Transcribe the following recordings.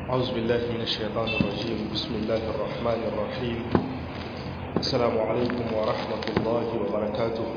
أعوذ بالله من الشيطان الرجيم بسم الله الرحمن الرحيم السلام عليكم ورحمة الله وبركاته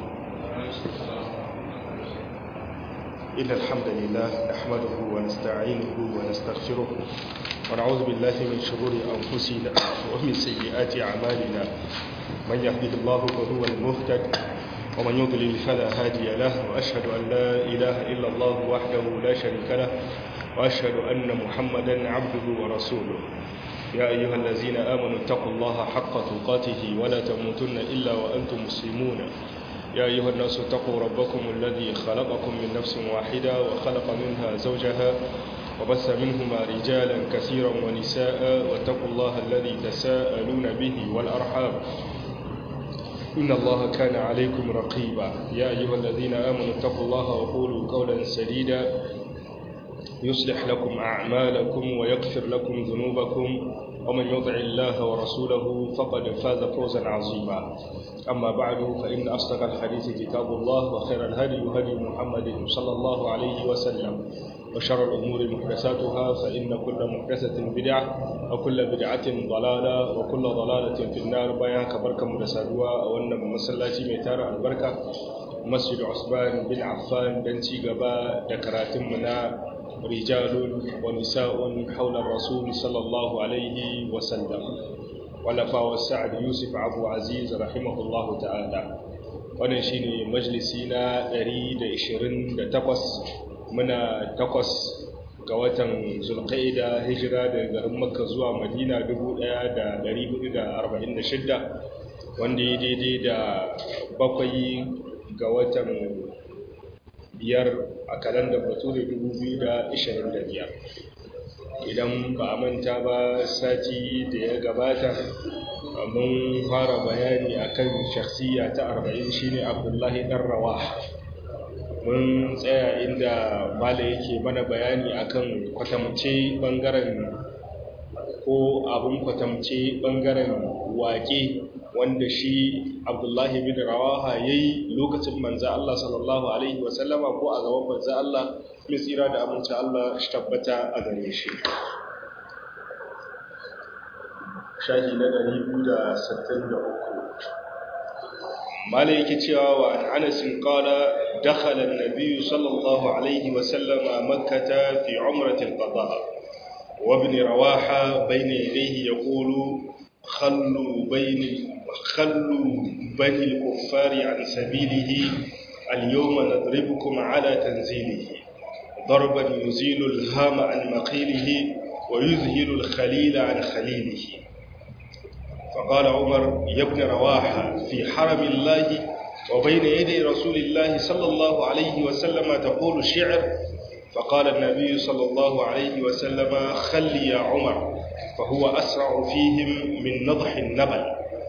إن الحمد لله نحمده ونستعينه ونستغفره ونعوذ بالله من شرور أنفسنا ومن سيئات أعمالنا من يهده الله فهو المهتد ومن يضلل فلا هادي له وأشهد أن لا إله إلا الله وحده لا شريك له وأشهد أن محمدا عبده ورسوله يا أيها الذين آمنوا اتقوا الله حق تقاته ولا تموتن إلا وأنتم مسلمون يا أيها الناس اتقوا ربكم الذي خلقكم من نفس واحدة وخلق منها زوجها وبث منهما رجالا كثيرا ونساء واتقوا الله الذي تساءلون به والأرحام إن الله كان عليكم رقيبا يا أيها الذين آمنوا اتقوا الله وقولوا قولا سديدا يصلح لكم أعمالكم ويغفر لكم ذنوبكم ومن يطع الله ورسوله فقد فاز فوزا عظيما أما بعد فإن أصدق الحديث كتاب الله وخير الهدي هدي محمد صلى الله عليه وسلم وشر الأمور محدثاتها فإن كل محدثة بدعة وكل بدعة ضلالة وكل ضلالة في النار بيان كبركة مدسادوا وأن مسلاتي ميتار البركة مسجد عثمان بن عفان دنتي غبا دكراتم منا رجال ونساء حول الرسول صلى الله عليه وسلم ولفا والسعد يوسف عبد عزيز رحمه الله تعالى wannan shine majalisi na 128 muna takwas ga watan zulqaida hijira daga garin makka zuwa madina 1446 wanda ya daidai da bakwai ga watan biyar a kalandar bature 2025 idan ba a manta ba sati da ya gabata mun fara bayani akan shakhsiya ta 40 shine abdullahi dan rawah mun tsaya inda mala yake mana bayani akan kwatamce bangaren ko abin kwatamce bangaren waƙe wanda shi abdullahi bin rawaha ya yi lokacin manza Allah sallallahu Alaihi wasallama ko a gaban manza Allah mai tsira da amince Allah shi tabbata a gare shi shahi na 263 mala yake cewa wa an anasin qala dakhala an-nabiy sallallahu alaihi wa sallam makkah fi umrati al-qada wa ibn rawaha bayna yadayhi yaqulu khallu bayni khallu bani al-kuffar an sabilihi al-yawma nadribukum ala tanzilihi ضربا يزيل الهام عن مقيله ويذهل الخليل عن خليله فقال عمر يا ابن رواحة في حرم الله وبين يدي رسول الله صلى الله عليه وسلم تقول الشعر فقال النبي صلى الله عليه وسلم خل يا عمر فهو أسرع فيهم من نضح النبل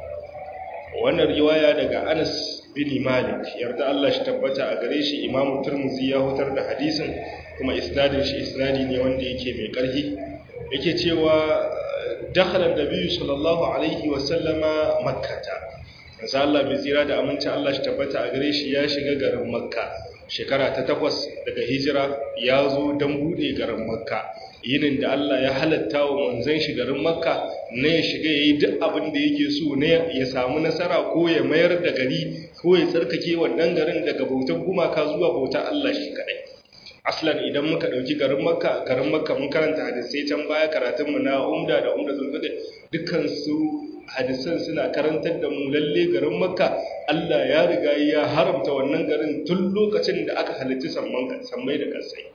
وأن الرواية دقى أنس بن مالك يرد الله اشتبت أغريش إمام الترمذي يهتر ده حديثا كما إسناد شي إسنادي ني وندي يكي مي قرهي yake cewa dakhala nabiyyu sallallahu alaihi wa sallama makkata manzo Allah mai tsira da aminci Allah shi tabbata a gare shi ya shiga garin makka shekara ta takwas daga hijira ya zo dan bude garin makka yinin da Allah ya halatta wa manzon shi garin makka ne ya shiga yayi duk abin da yake so ne ya samu nasara ko ya mayar da gari ko ya tsarkake wannan garin daga bautar gumaka zuwa bautar Allah shi kadai aslan idan muka dauki garin makka garin makka mun karanta hadisai can baya karatun mu na umda da umda zulfaqi dukkan su hadisan suna karantar da mu lalle garin makka Allah ya riga ya haramta wannan garin tun lokacin da aka halitta samman sammai da kansai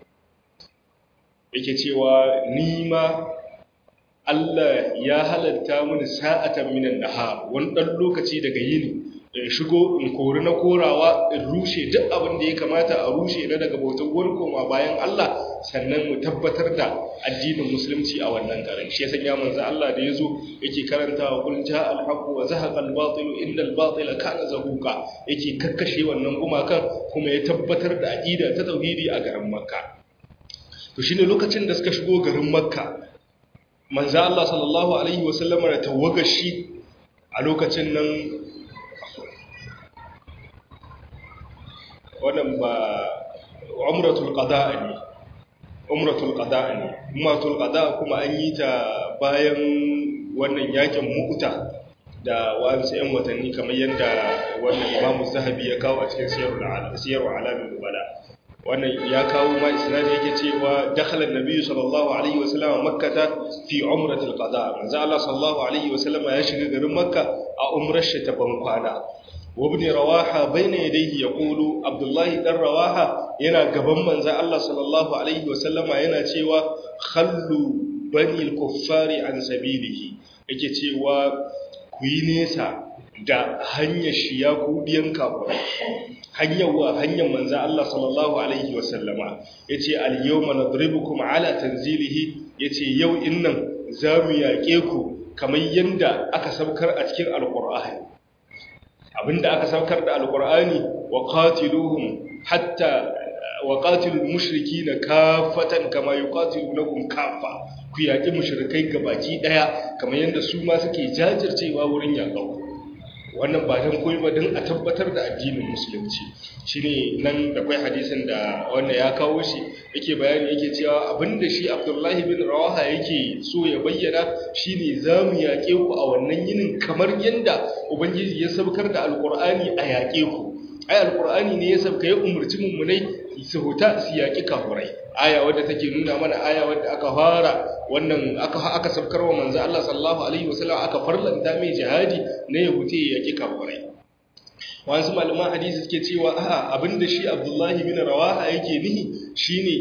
yake cewa ni ma Allah ya halatta mini sa'atan minan nahar wani dan lokaci daga yini in shigo in kori na korawa in rushe duk abin da ya kamata a rushe na daga bautar wani koma bayan Allah sannan mu tabbatar da addinin musulunci a wannan garin shi yasa ya manzo Allah da yazo yake karantawa kul jaa al haqq wa zahaqa al batil inna al batila kana zahuqa yake kakkashe wannan gumakan kuma ya tabbatar da aqida ta tauhidi a garin Makka to shine lokacin da suka shigo garin Makka manzo Allah sallallahu alaihi wasallama da tawagashi a lokacin nan wannan ba umratul qada ne umratul qada ne umratul qada kuma an yi ta bayan wannan yakin mu'ta da wasu yan watanni kamar yadda wannan imamu zahabi ya kawo a cikin siyarwa alamin nubala wannan ya kawo ma isnadi yake cewa dakhala an-nabi sallallahu alaihi wa sallam makkata fi umratil qada manzo Allah sallallahu alaihi wa sallam ya shiga garin makka a umrar shi ta bankwana wa ibn rawaha bayna yadayhi yaqulu abdullah dan rawaha yana gaban manzo Allah sallallahu alaihi wa sallam yana cewa khallu bani al-kuffari an sabilihi yake cewa ku yi nesa da hanyar shi ya kudiyan kafirai hanyar wa hanyar manzan Allah sallallahu alaihi wasallama ya ce al-yawma nadribukum ala tanzilihi ya ce yau innan za mu yaƙe ku kamar yadda aka saukar a cikin alƙur'ani abinda aka saukar da alƙur'ani wa qatiluhum hatta wa qatilul mushrikina kafatan kama yuqatilunakum kafa ku yaƙi mushrikai gabaki daya kamar yadda su ma suke jajircewa wurin yaƙau wannan ba don koyi ba don a tabbatar da addinin musulunci shine nan da kwai hadisin da wanda ya kawo shi yake bayani yake cewa abinda shi abdullahi bin rawaha yake so ya bayyana shine za mu yaƙe ku a wannan yinin kamar yadda ubangiji ya sabkar da alƙur'ani a yaƙe ku ai alƙur'ani ne ya sabka ya umarci mummunai su huta su yaƙi kafurai aya wadda take nuna mana aya wadda aka fara wannan aka aka sabkar wa manzo Allah sallallahu alaihi wasallam aka farlanta mai jihadi na ya hute ya yaki kafirai wasu malaman hadisi suke cewa a'a abinda shi Abdullahi bin Rawaha yake nihi shine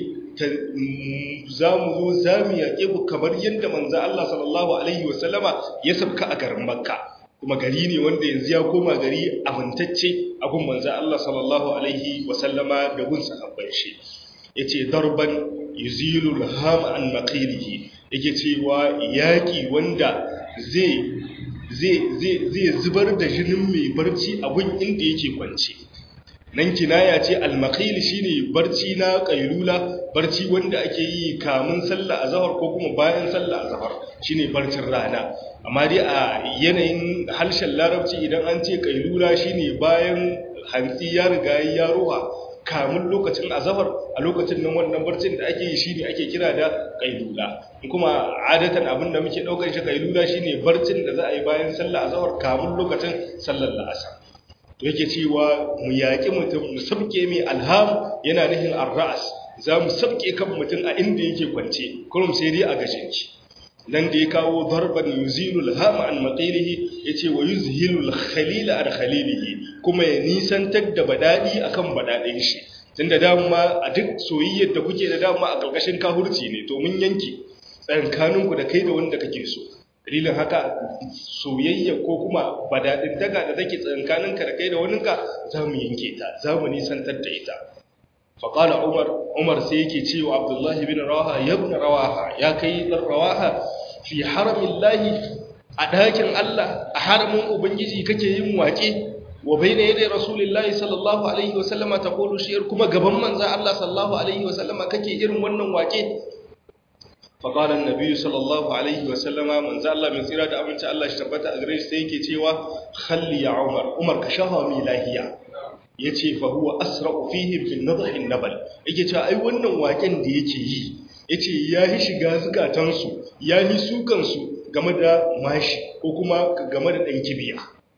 zamu zo zamu yaƙe ku kamar yadda manzo Allah sallallahu alaihi wasallama ya sabka a garin Makka kuma gari ne wanda yanzu ya koma gari amintacce a gun manzo Allah sallallahu alaihi wasallama da gun sahabban shi yace darban yuzilul ham an maqilihi yake cewa yaki wanda zai zai zai zai zubar da jinin mai barci a gun inda yake kwance nan kinaya ce al-maqil shine barci na qailula barci wanda ake yi kamun sallah azhar ko kuma bayan sallah azhar shine barcin rana amma dai a yanayin harshen larabci idan an ce qailula shine bayan hantsi ya riga ya ruha kamun lokacin azhar a lokacin nan wannan barcin da ake yi shine ake kira da qailula kuma adatan abin da muke daukar shi qailula shine barcin da za a yi bayan sallah azhar kamun lokacin sallar la'asar to yake cewa mu yaƙi mutum mu sabke mai alham yana nufin arra'as za mu sabke kan mutum a inda yake kwance kurum sai dai a gashin shi nan da ya kawo darban yuzilu alhama an maqilihi yace wa yuzhilu alkhalila an khalilihi kuma ya nisantar da badadi akan badadin shi tunda dama a duk soyayyar da kuke da dama a karkashin kahurci ne to mun yanke tsakaninku da kai da wanda kake so dalilin haka soyayya ko kuma badadin daga da take tsakankaninka da kai da waninka za mu yanke ta za mu nisantar da ita faƙala umar umar sai yake cewa abdullahi bin rawaha ya bin rawaha ya kai ɗan rawaha fi haramin lahi a ɗakin allah a haramin ubangiji kake yin waƙe wa bai na yadda rasulullahi sallallahu alaihi wasallama ta kolo shiyar kuma gaban manzan allah sallallahu alaihi wasallama kake irin wannan waƙe faƙalar nabi sallallahu alaihi wasallama manzo Allah mai tsira da abinci Allah shi tabbata a gare shi sai yake cewa khalli ya Umar Umar ka shafa mi lahiya yace fa huwa asra'u fihi fi nadhi nabal yake cewa ai wannan waken da yake yi yace ya yi shiga zukatan su ya yi sukan su game da mashi ko kuma game da dan kibiya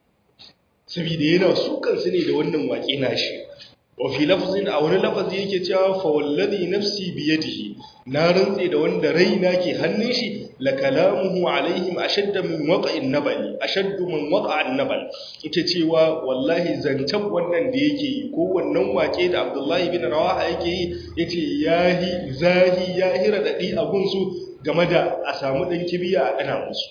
saboda yana sukan su ne da wannan wake nashi wa fi lafzin a wani lafazi yake cewa fa wallazi nafsi bi yadihi na rantse da wanda raina ke hannun shi la kalamuhu alaihim ashadda min waqa'in nabal ashaddu min waqa'an nabal yake cewa wallahi zancen wannan da yake yi ko wannan wake da Abdullahi bin Rawaha yake yi yace yahi zahi yahi radadi a gunsu game da a samu dan kibiya a dana musu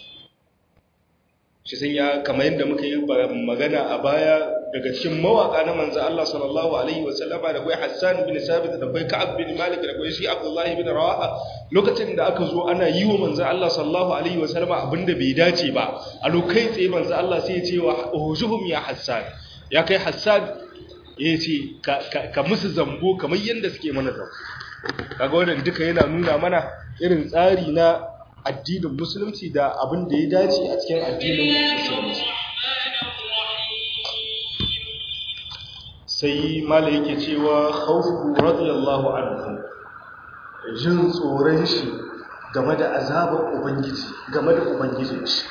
shi sun ya kamar yadda muka yi magana a baya daga cikin mawaka na manzo Allah sallallahu alaihi wa sallama da kai Hassan bin Sabit da kai Ka'ab bin Malik da kai shi Abdullah bin Rawaha lokacin da aka zo ana yi wa manzo Allah sallallahu alaihi wa sallama abinda bai dace ba a lokai tsaye manzo Allah sai ya ce wa ujuhum ya Hassan ya kai Hassan ya ce ka musu zambo kamar yadda suke mana zambo kaga wannan duka yana nuna mana irin tsari na addinin musulunci da abin da ya dace a cikin addinin musulunci sai mala yake cewa khawfu radiyallahu anhu jin tsoron shi game da azabar ubangiji game da ubangijin shi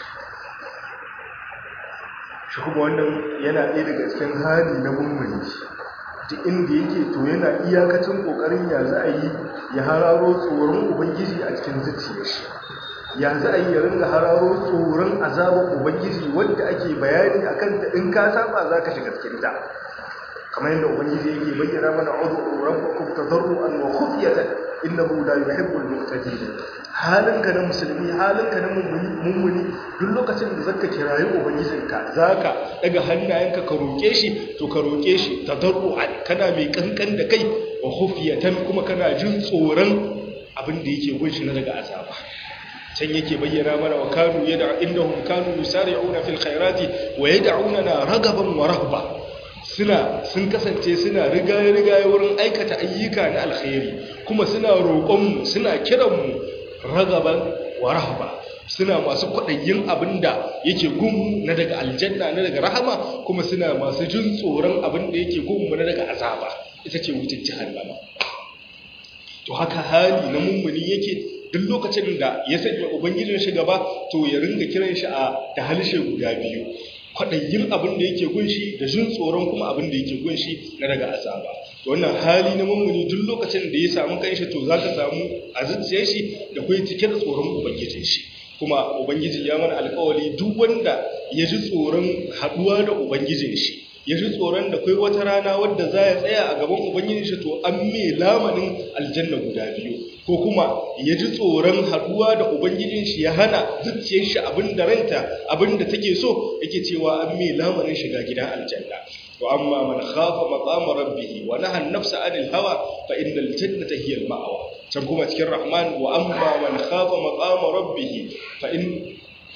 shi kuma wannan yana ɗaya daga cikin hali na mummuni duk inda yake to yana iyakacin ƙoƙarin ya za a yi ya hararo tsoron ubangiji a cikin zuciyar shi ya za a yi ya ringa hararo tsoron azabar ubangiji wadda ake bayani a kanta in ka saba za ka shiga cikin ta kamar yadda ubangiji yake bayyana mana udu rabbakum tadarruan wa khufyatan innahu la yuhibbul mu'tadin halinka na musulmi halinka na mummuni duk lokacin da zaka kirayi ubangijinka zaka daga hannayenka ka roke shi to ka roke shi tadarruan kana mai kankan da kai wa khufyatan kuma kana jin tsoron abin da yake gunshi na daga azaba can yake bayyana mana wa kanu yad'a innahum kanu yusari'una fil khairati wa yad'unana ragaban wa rahba suna sun kasance suna rigaye-rigaye wurin aikata ayyuka na alkhairi kuma suna roƙonmu suna kiranmu ragaban wa rahaba suna masu kwaɗayin abinda yake gunmu na daga aljanna na daga rahama kuma suna masu jin tsoron abinda yake gunmu na daga azaba ita ce wucin jihannama to haka hali na mummuni yake duk lokacin da ya sanya ubangijin shi gaba to ya ringa kiran shi a da halshe guda biyu kwaɗayin abin da yake gunshi da jin tsoron kuma abin da yake gunshi na daga azaba wannan hali na mummuni duk lokacin da ya samu kanshi to za ka samu a zuciyar shi da kai cike da tsoron ubangijin shi kuma ubangiji ya mana alkawari duk wanda ya ji tsoron haɗuwa da ubangijin shi ya ji tsoron da kai wata rana wadda za ya tsaya a gaban ubangijin shi to an mai lamanin aljanna guda biyu ko kuma ya ji tsoron haɗuwa da ubangijin shi ya hana zuciyar shi abin da ranta abin da take so yake cewa an mai lamarin shiga gidan aljanna wa amma man khafa maqama rabbih wa naha an-nafsa 'anil hawa fa innal jannata hiya al-ma'wa can kuma cikin rahman wa amma man khafa maqama rabbih fa in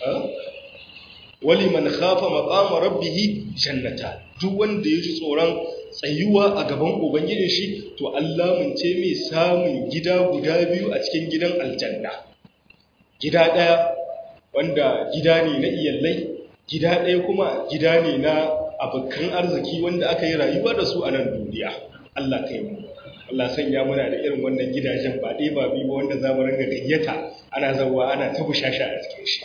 wali man khafa maqama rabbih jannata duk wanda ya ji tsoron tsayuwa a gaban ubangijin shi to Allah mun ce mai samun gida guda biyu a cikin gidan aljanna gida ɗaya wanda gida ne na iyallai gida ɗaya kuma gida ne na abokan arziki wanda aka yi rayuwa da su a nan duniya Allah kai mu Allah sanya muna da irin wannan gidajen ba ɗaya ba biyu wanda za mu ringa gayyata ana zawa ana ta bushasha a cikin shi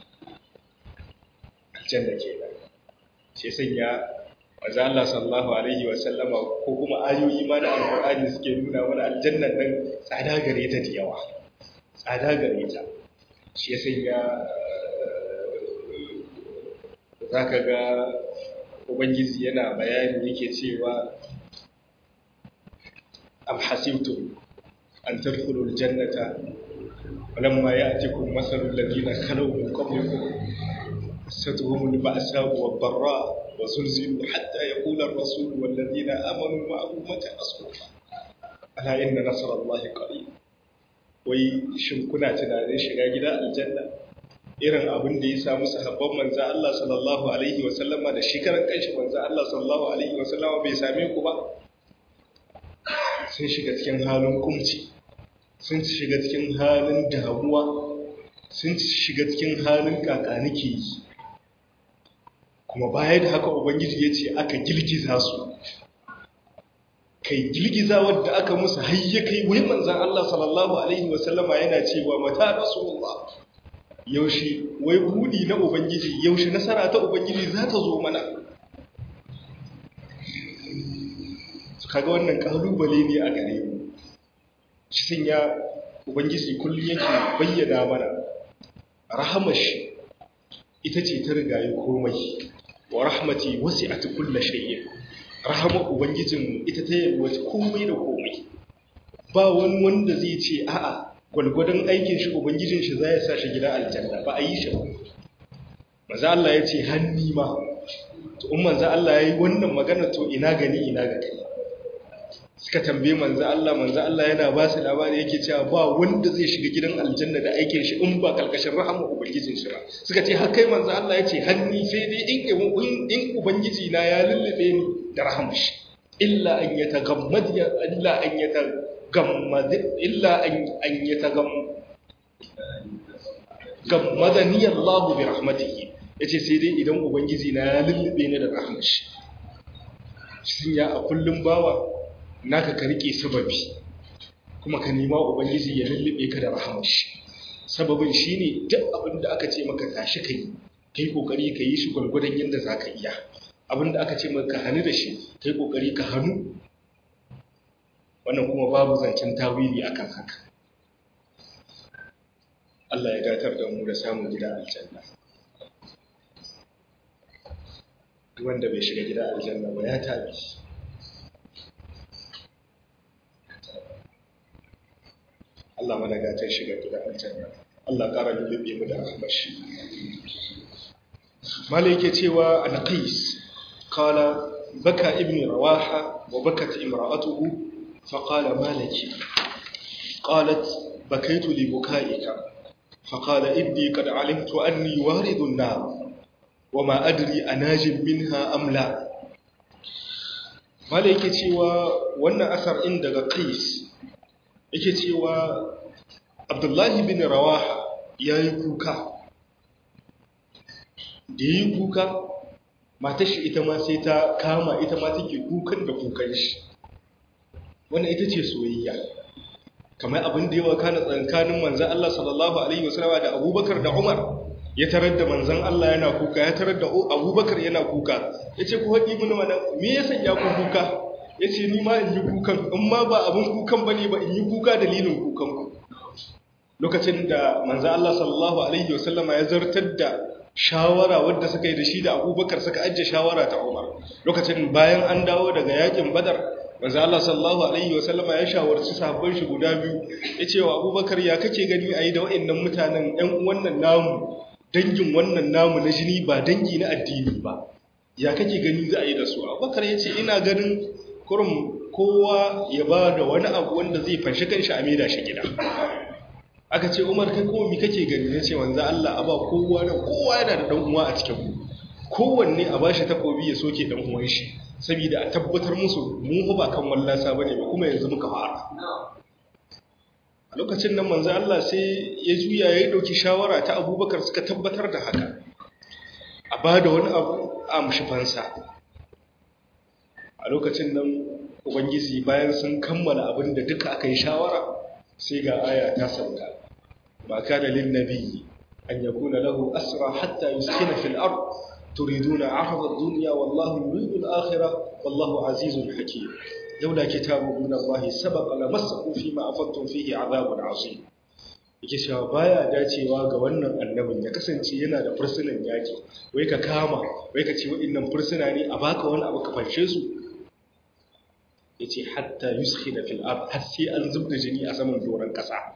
aljanna kenan sai sanya manzo Allah sallallahu alaihi wa sallama ko kuma ayoyi ma da alqur'ani suke nuna mana aljannan nan tsada gare ta da yawa tsada gare ta shi ya sanya zaka ga ubangiji yana bayani yake cewa am hasibtum an tadkhulul jannata walamma ya'tikum mathalul ladina khalaw min qablikum مستهم البأساء والضراء وزلزلوا حتى يقول الرسول والذين آمنوا معه متى نصر الله ألا إن نصر الله قريب wai shin kuna tunanin shiga gida aljanna irin abin da ya samu sahabban manzo Allah sallallahu alaihi wa sallama da shi karan kanshi manzo Allah sallallahu alaihi wa sallama bai same ku ba sun shiga cikin halin kumci sun shiga cikin halin damuwa sun shiga cikin halin kakanike yi kuma baya da haka ubangiji ya ce aka girgiza su kai girgiza wadda aka musu hayya kai wai manzan Allah sallallahu alaihi wasallama yana cewa mata rasulullah yaushe wai budi na ubangiji yaushe nasara ta ubangiji za ta zo mana kaga wannan kalubale ne a gare mu shi sun ya ubangiji kullum yake bayyana mana rahamashi ita ce ta rigaye komai wa rahmati wasi'at kulli shay'in rahama ubangijin ita ta yalwace komai da komai ba wani wanda zai ce a'a gwalgwadon aikin shi ubangijin shi zai sa shi gidan aljanna ba a yi shi ba manzo Allah ya ce hanni ma to in manzo Allah yayi wannan magana to ina gani ina ga kai suka tambaye manzo Allah manzo Allah yana ba su labari yake cewa ba wanda zai shiga gidan aljanna da aikin shi in ba kalkashin rahama ubangijin shi ba suka ce har kai manzo Allah yace hanni sai dai in in ubangiji na ya lullube ni da rahamar shi illa an yatagammad ya illa an yatagammad illa an an yatagam gammadani Allah bi rahmatihi yace sai dai idan ubangiji na ya lullube ni da rahamar shi shin ya a kullum bawa naka ka rike sababi kuma ka nema ubangiji ya lullube ka da rahamar shi sababin shine duk abin da aka ce maka tashi kai kai kokari ka yi shi gwargwadon yadda zaka iya abin da aka ce maka hannu da shi kai kokari ka hannu wannan kuma babu zancen tawili akan haka Allah ya datar da mu da samun gida aljanna duk wanda bai shiga gida aljanna ba ya tabi Allah mana gatar shiga gida aljanna Allah ƙara lullube mu da rahmar shi malai yake cewa al-qais qala baka ibn rawaha wa bakat imra'atuhu fa qala malaki qalat bakaitu li bukaika فقال إني قد علمت أني وارد النار وما أدري أناج منها أم لا malai yake cewa wannan asar in daga qais yake cewa abdullahi bin rawaha ya yi kuka da yi kuka matar shi ita ma sai ta kama ita ma take kukan da kukan shi wannan ita ce soyayya kamar abin da yawa kana tsakanin manzan Allah sallallahu alaihi wasallam da Abubakar da Umar ya tarar da manzan Allah yana kuka ya tarar da Abubakar yana kuka yace ku haɗi mun mana me ya sanya ku kuka yace ni ma in yi kukan in ma ba abin kukan bane ba in yi kuka dalilin kukan ku lokacin da manzan Allah sallallahu alaihi wasallam ya zartar da shawara wadda suka yi da shi da Abubakar suka ajiye shawara ta Umar lokacin bayan an dawo daga yakin Badar manzo Allah sallallahu alaihi wa sallama ya shawarci sahabban shi guda biyu yace wa Abubakar ya kake gani ayi da waɗannan mutanen ɗan wannan namu dangin wannan namu na jini ba dangi na addini ba ya kake gani za a yi da su Abubakar yace ina ganin kurum kowa ya ba da wani abu wanda zai fanshi kanshi a maida shi gida aka ce Umar kai kuma me kake gani yace manzo Allah aba kowa da kowa yana da dan uwa a cikin ku kowanne a bashi takobi ya soke dan uwan shi saboda a tabbatar musu mu ba kan wallasa bane ba kuma yanzu muka fara a lokacin nan manzo Allah sai ya juya ya dauki shawara ta Abubakar suka tabbatar da haka a bada wani abu a mushi fansa a lokacin nan ubangiji bayan sun kammala abin da duka aka yi shawara sai ga aya ta sauka ma kana lin nabiyyi an yakuna lahu asra hatta yuskina fil ard تريدون عرض الدنيا والله يريد الآخرة والله عزيز حكيم لولا كتاب من الله سبق لمسكم فيما أفضتم فيه عذاب عظيم yake cewa baya dacewa ga wannan annabin ya kasance yana da fursunan yaki wai ka kama wai ka ce waɗannan fursuna ne a baka wani abu ka fanshe su yace hatta yuskhina fil ard har sai an zubda jini a saman doron kasa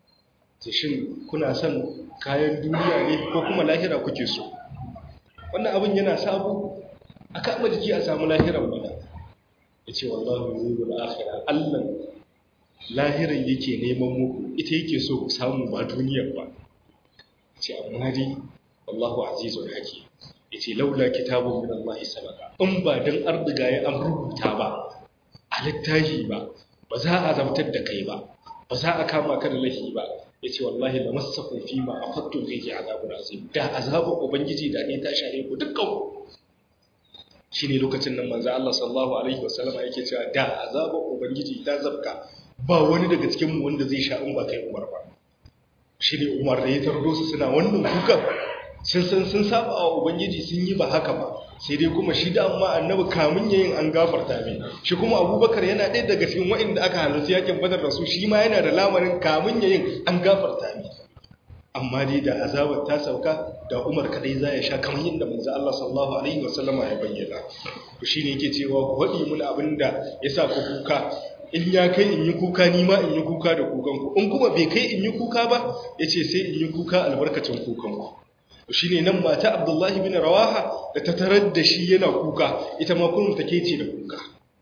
shin kuna son kayan duniya ne ko kuma lahira kuke so wannan abin yana sabu a kama jiki a samu lahiran mana ya ce wallahu yuzul akhirah Allah lahiran yake neman muku ita yake so ku samu ba duniyar ba ce amma dai wallahu azizul hakim yace laula kitabun min Allah sabaka in ba dan ardiga ya an rubuta ba a littafi ba ba za a zamtar da kai ba ba za a kama ka da lahi ba ya ce wallahi da masakun fi ma a fattun zai ke azabun azim da azabun ubangiji da ne ta shahe ku dukkan ku shi ne lokacin nan manzo Allah sallallahu alaihi wasallama yake cewa da azabun ubangiji ta zabka ba wani daga cikin mu wanda zai sha in ba kai Umar ba shi ne Umar da ya tardo su suna wannan kukan sun san sun saba wa ubangiji sun yi ba haka ba sai dai kuma shi da amma annabi kamun yayin an gafarta mai shi kuma abubakar yana ɗaya daga cikin waɗanda aka halarci yakin badar da su shi ma yana da lamarin kamun yayin an gafarta mai amma dai da azabar ta sauka da umar kadai za ya sha kamar yadda manzo Allah sallallahu alaihi wasallam ya bayyana to shine yake cewa ku faɗi mun abinda yasa ku kuka in ya kai in yi kuka ni ma in yi kuka da kukanku in kuma bai kai in yi kuka ba yace sai in yi kuka albarkacin kukanku shi ne nan mata abdullahi bin rawaha da ta tarar da shi yana kuka ita ma kullum take ce da kuka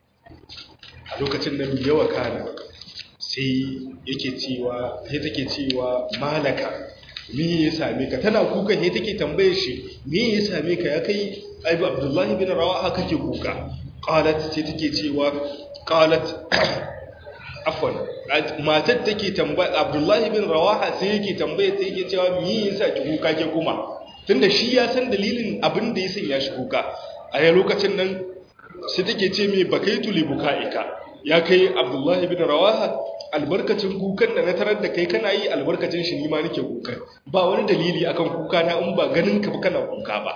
a lokacin nan yawa kana sai yake cewa sai take cewa malaka me ya same ka tana kuka sai take tambaye shi me ya same ka ya kai aibu abdullahi bin rawaha kake kuka qalat sai take cewa qalat afwan matar take tambaya abdullahi bin rawaha sai yake tambaye sai yake cewa me yasa ki kuka ke kuma tunda shi ya san dalilin abin da ya sanya shi kuka a ya lokacin nan sai take ce me bakaitu li bukaika ya kai abdullahi bin rawaha albarkacin kukan da na tarar da kai kana yi albarkacin shi nima nake kukan ba wani dalili akan kuka na in ba ganin ka ba kana kuka ba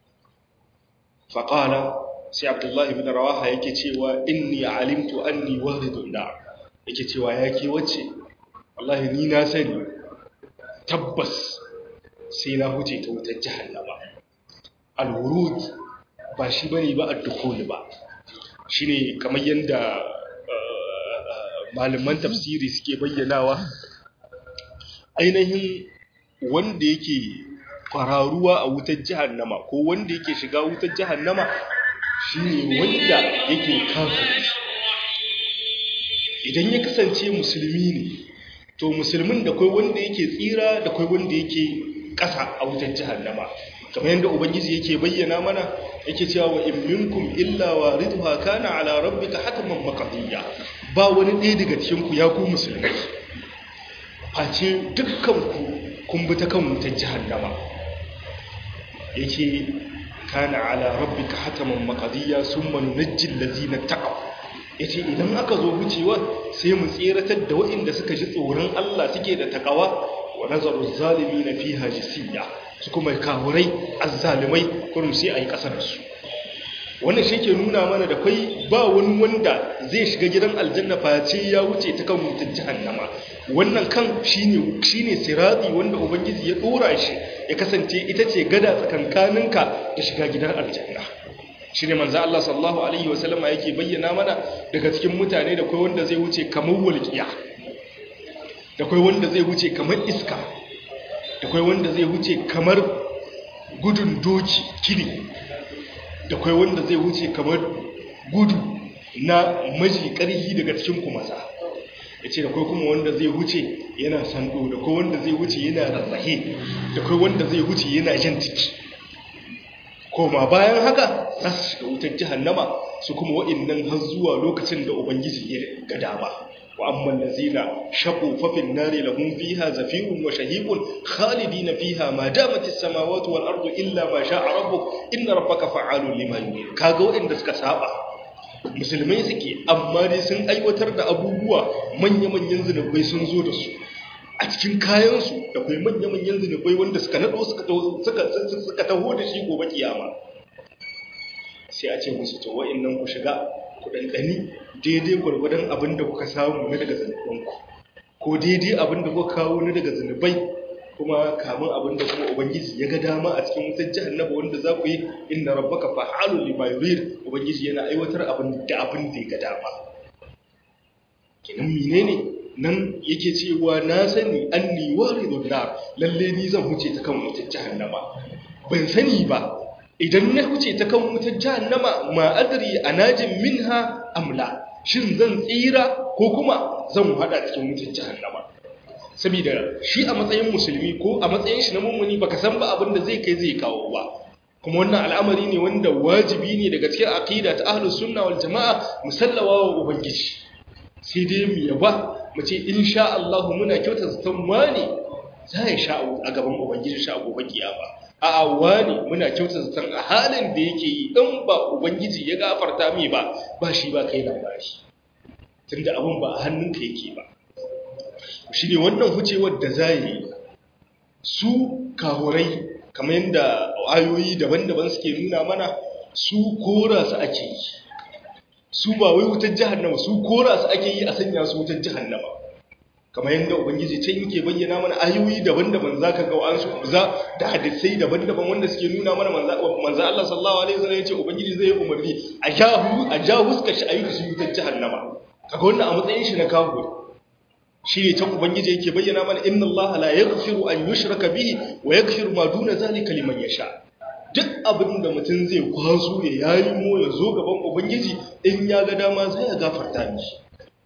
faqala sai abdullahi ibn rawaha yake cewa inni alimtu anni waridun da yake cewa yake wacce wallahi ni na sani tabbas sai na huce ta wutar jahannama al-wurud ba shi bane ba ad-dukhul ba shine kamar yanda malaman tafsiri suke bayyanawa ainihin wanda yake fararuwa a wutar jahannama ko wanda yake shiga wutar jahannama shine wanda yake kafiri idan ya kasance musulmi ne to musulmin da kai wanda yake tsira da kai wanda yake ƙasa a wutar jahannama kamar yadda ubangiji yake bayyana mana yake cewa wa in minkum illa waridha kana ala rabbika hatman maqdiya ba wani ɗaya daga cikin ku ya ku musulmai face dukkan ku kun bi ta kan wutar jahannama yake kana ala rabbika hatman maqdiya summa nunajji allazina taqaw yace idan aka zo wucewa sai mu tsiratar da waɗanda suka ji tsoron Allah suke da takawa wa nazaru zalimin fiha jisiya su kuma kawurai azzalimai kurum sai ayi kasar su wannan shi ke nuna mana da kai ba wani wanda zai shiga gidan aljanna face ya wuce ta kan mutum jahannama wannan kan shine shine sirati wanda ubangiji ya dora shi ya kasance ita ce gada tsakankaninka da shiga gidan aljanna shine manzo Allah sallallahu alaihi wasallama yake bayyana mana daga cikin mutane da kai wanda zai wuce kamar walqiya da kai wanda zai wuce kamar iska da kai wanda zai wuce kamar gudun doki kiri da kai wanda zai wuce kamar gudu na maji ƙarfi daga cikin kumasa ya ce da kai kuma wanda zai wuce yana sando da kai wanda zai wuce yana rarrahe da kai wanda zai wuce yana jan ciki koma bayan haka za su shiga wutar jihannama su kuma wa'innan har zuwa lokacin da ubangiji ya ga dama wa amman lazina shaqu fa fin nari lahum fiha zafirun wa shahiqun khalidina fiha ma damat as-samawati wal ardu illa ma sha'a rabbuk inna rabbaka fa'alun lima yurid kaga wa'inda suka saba musulmai suke amma dai sun aiwatar da abubuwa manya-manyan zinubai sun zo da su a cikin kayansu da kai manya-manyan zinubai wanda suka naɗo suka taho da shi gobe kiyama sai a ce musu to wa'innan ku shiga ku ɗanɗani daidai gwargwadon abin da kuka samu na daga zunubanku ko daidai abin da kuka kawo na daga zunubai kuma kamun abin da kuma ubangiji ya ga dama a cikin wutar jahannama wanda za ku yi inna rabbaka fa'alun lima yurid ubangiji yana aiwatar abin da abin da ya ga dama kinan menene nan yake cewa na sani anni waridun nar lalle ni zan huce ta kan wutar jahannama ban sani ba idan na huce ta kan wutar jahannama ma adri anajin minha amla shin zan tsira ko kuma zan hada cikin wutar jahannama saboda shi a matsayin musulmi ko a matsayin shi na mummuni baka san ba abin da zai kai zai kawo ba kuma wannan al'amari ne wanda wajibi ne daga cikin aqida ta ahlus sunna wal jamaa musallawa wa ubangiji sai dai mu yaba mu ce insha Allah muna kyauta zaton wani za ya sha a gaban ubangiji sha gobe kiyama a wani muna kyauta zaton a halin da yake yi in ba ubangiji ya gafarta mai ba ba shi ba kai labari tunda abin ba a hannunka yake ba shi ne wannan hucewar da za yi su kahurai kamar yadda ayoyi daban-daban suke nuna mana su kora su ake yi su ba wai wutar jahannama su kora su ake yi a sanya su wutar jahannama kamar yadda ubangiji can yake bayyana mana ayoyi daban-daban za ka ga wa'ansu za da hadisai daban-daban wanda suke nuna mana manza Allah sallallahu alaihi wasallam ya ce ubangiji zai yi umarni a jahu a jahu suka shi ayyuka su wutar jahannama kaga wannan a matsayin shi na kawo shi ne can ubangiji yake bayyana mana inna Allah la yaghfiru an yushraka bihi wa yaghfiru ma duna zalika liman yasha duk abin da mutum zai kwaso ya yayi mo ya zo gaban ubangiji in ya ga dama zai ya gafarta mishi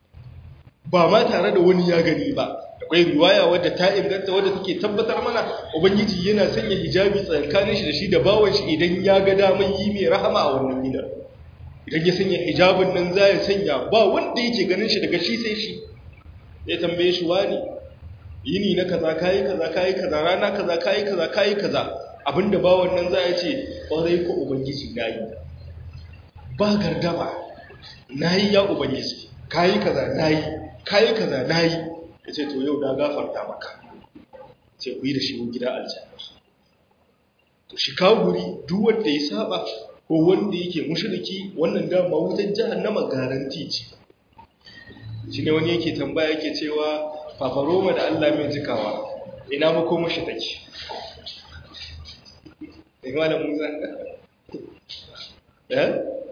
ba ma tare da wani ya gani ba akwai riwaya wadda ta inganta wadda take tabbatar mana ubangiji yana sanya hijabi tsakanin shi da shi da bawan shi idan ya ga daman yi mai rahama a wannan gidan idan ya sanya hijabin nan za ya sanya ba wanda yake ganin shi daga shi sai shi ya tambaye shi wani yini na kaza kayi kaza kayi kaza rana kaza kayi kaza kayi kaza abinda ba wannan za a ce ƙwarai ko ubangiji na yi ba gardama na yi ya ubangiji kayi kaza na yi kayi kaza nayi yace to yau da gafarta maka sai ku yi da shi gida aljanna to shi kaguri duk wanda ya saba ko wanda yake mushriki wannan dama wutar jahannama garanti ce shi ne wani yake tambaya yake cewa fafaroma da Allah mai jikawa ina mako mashi take daga da musa eh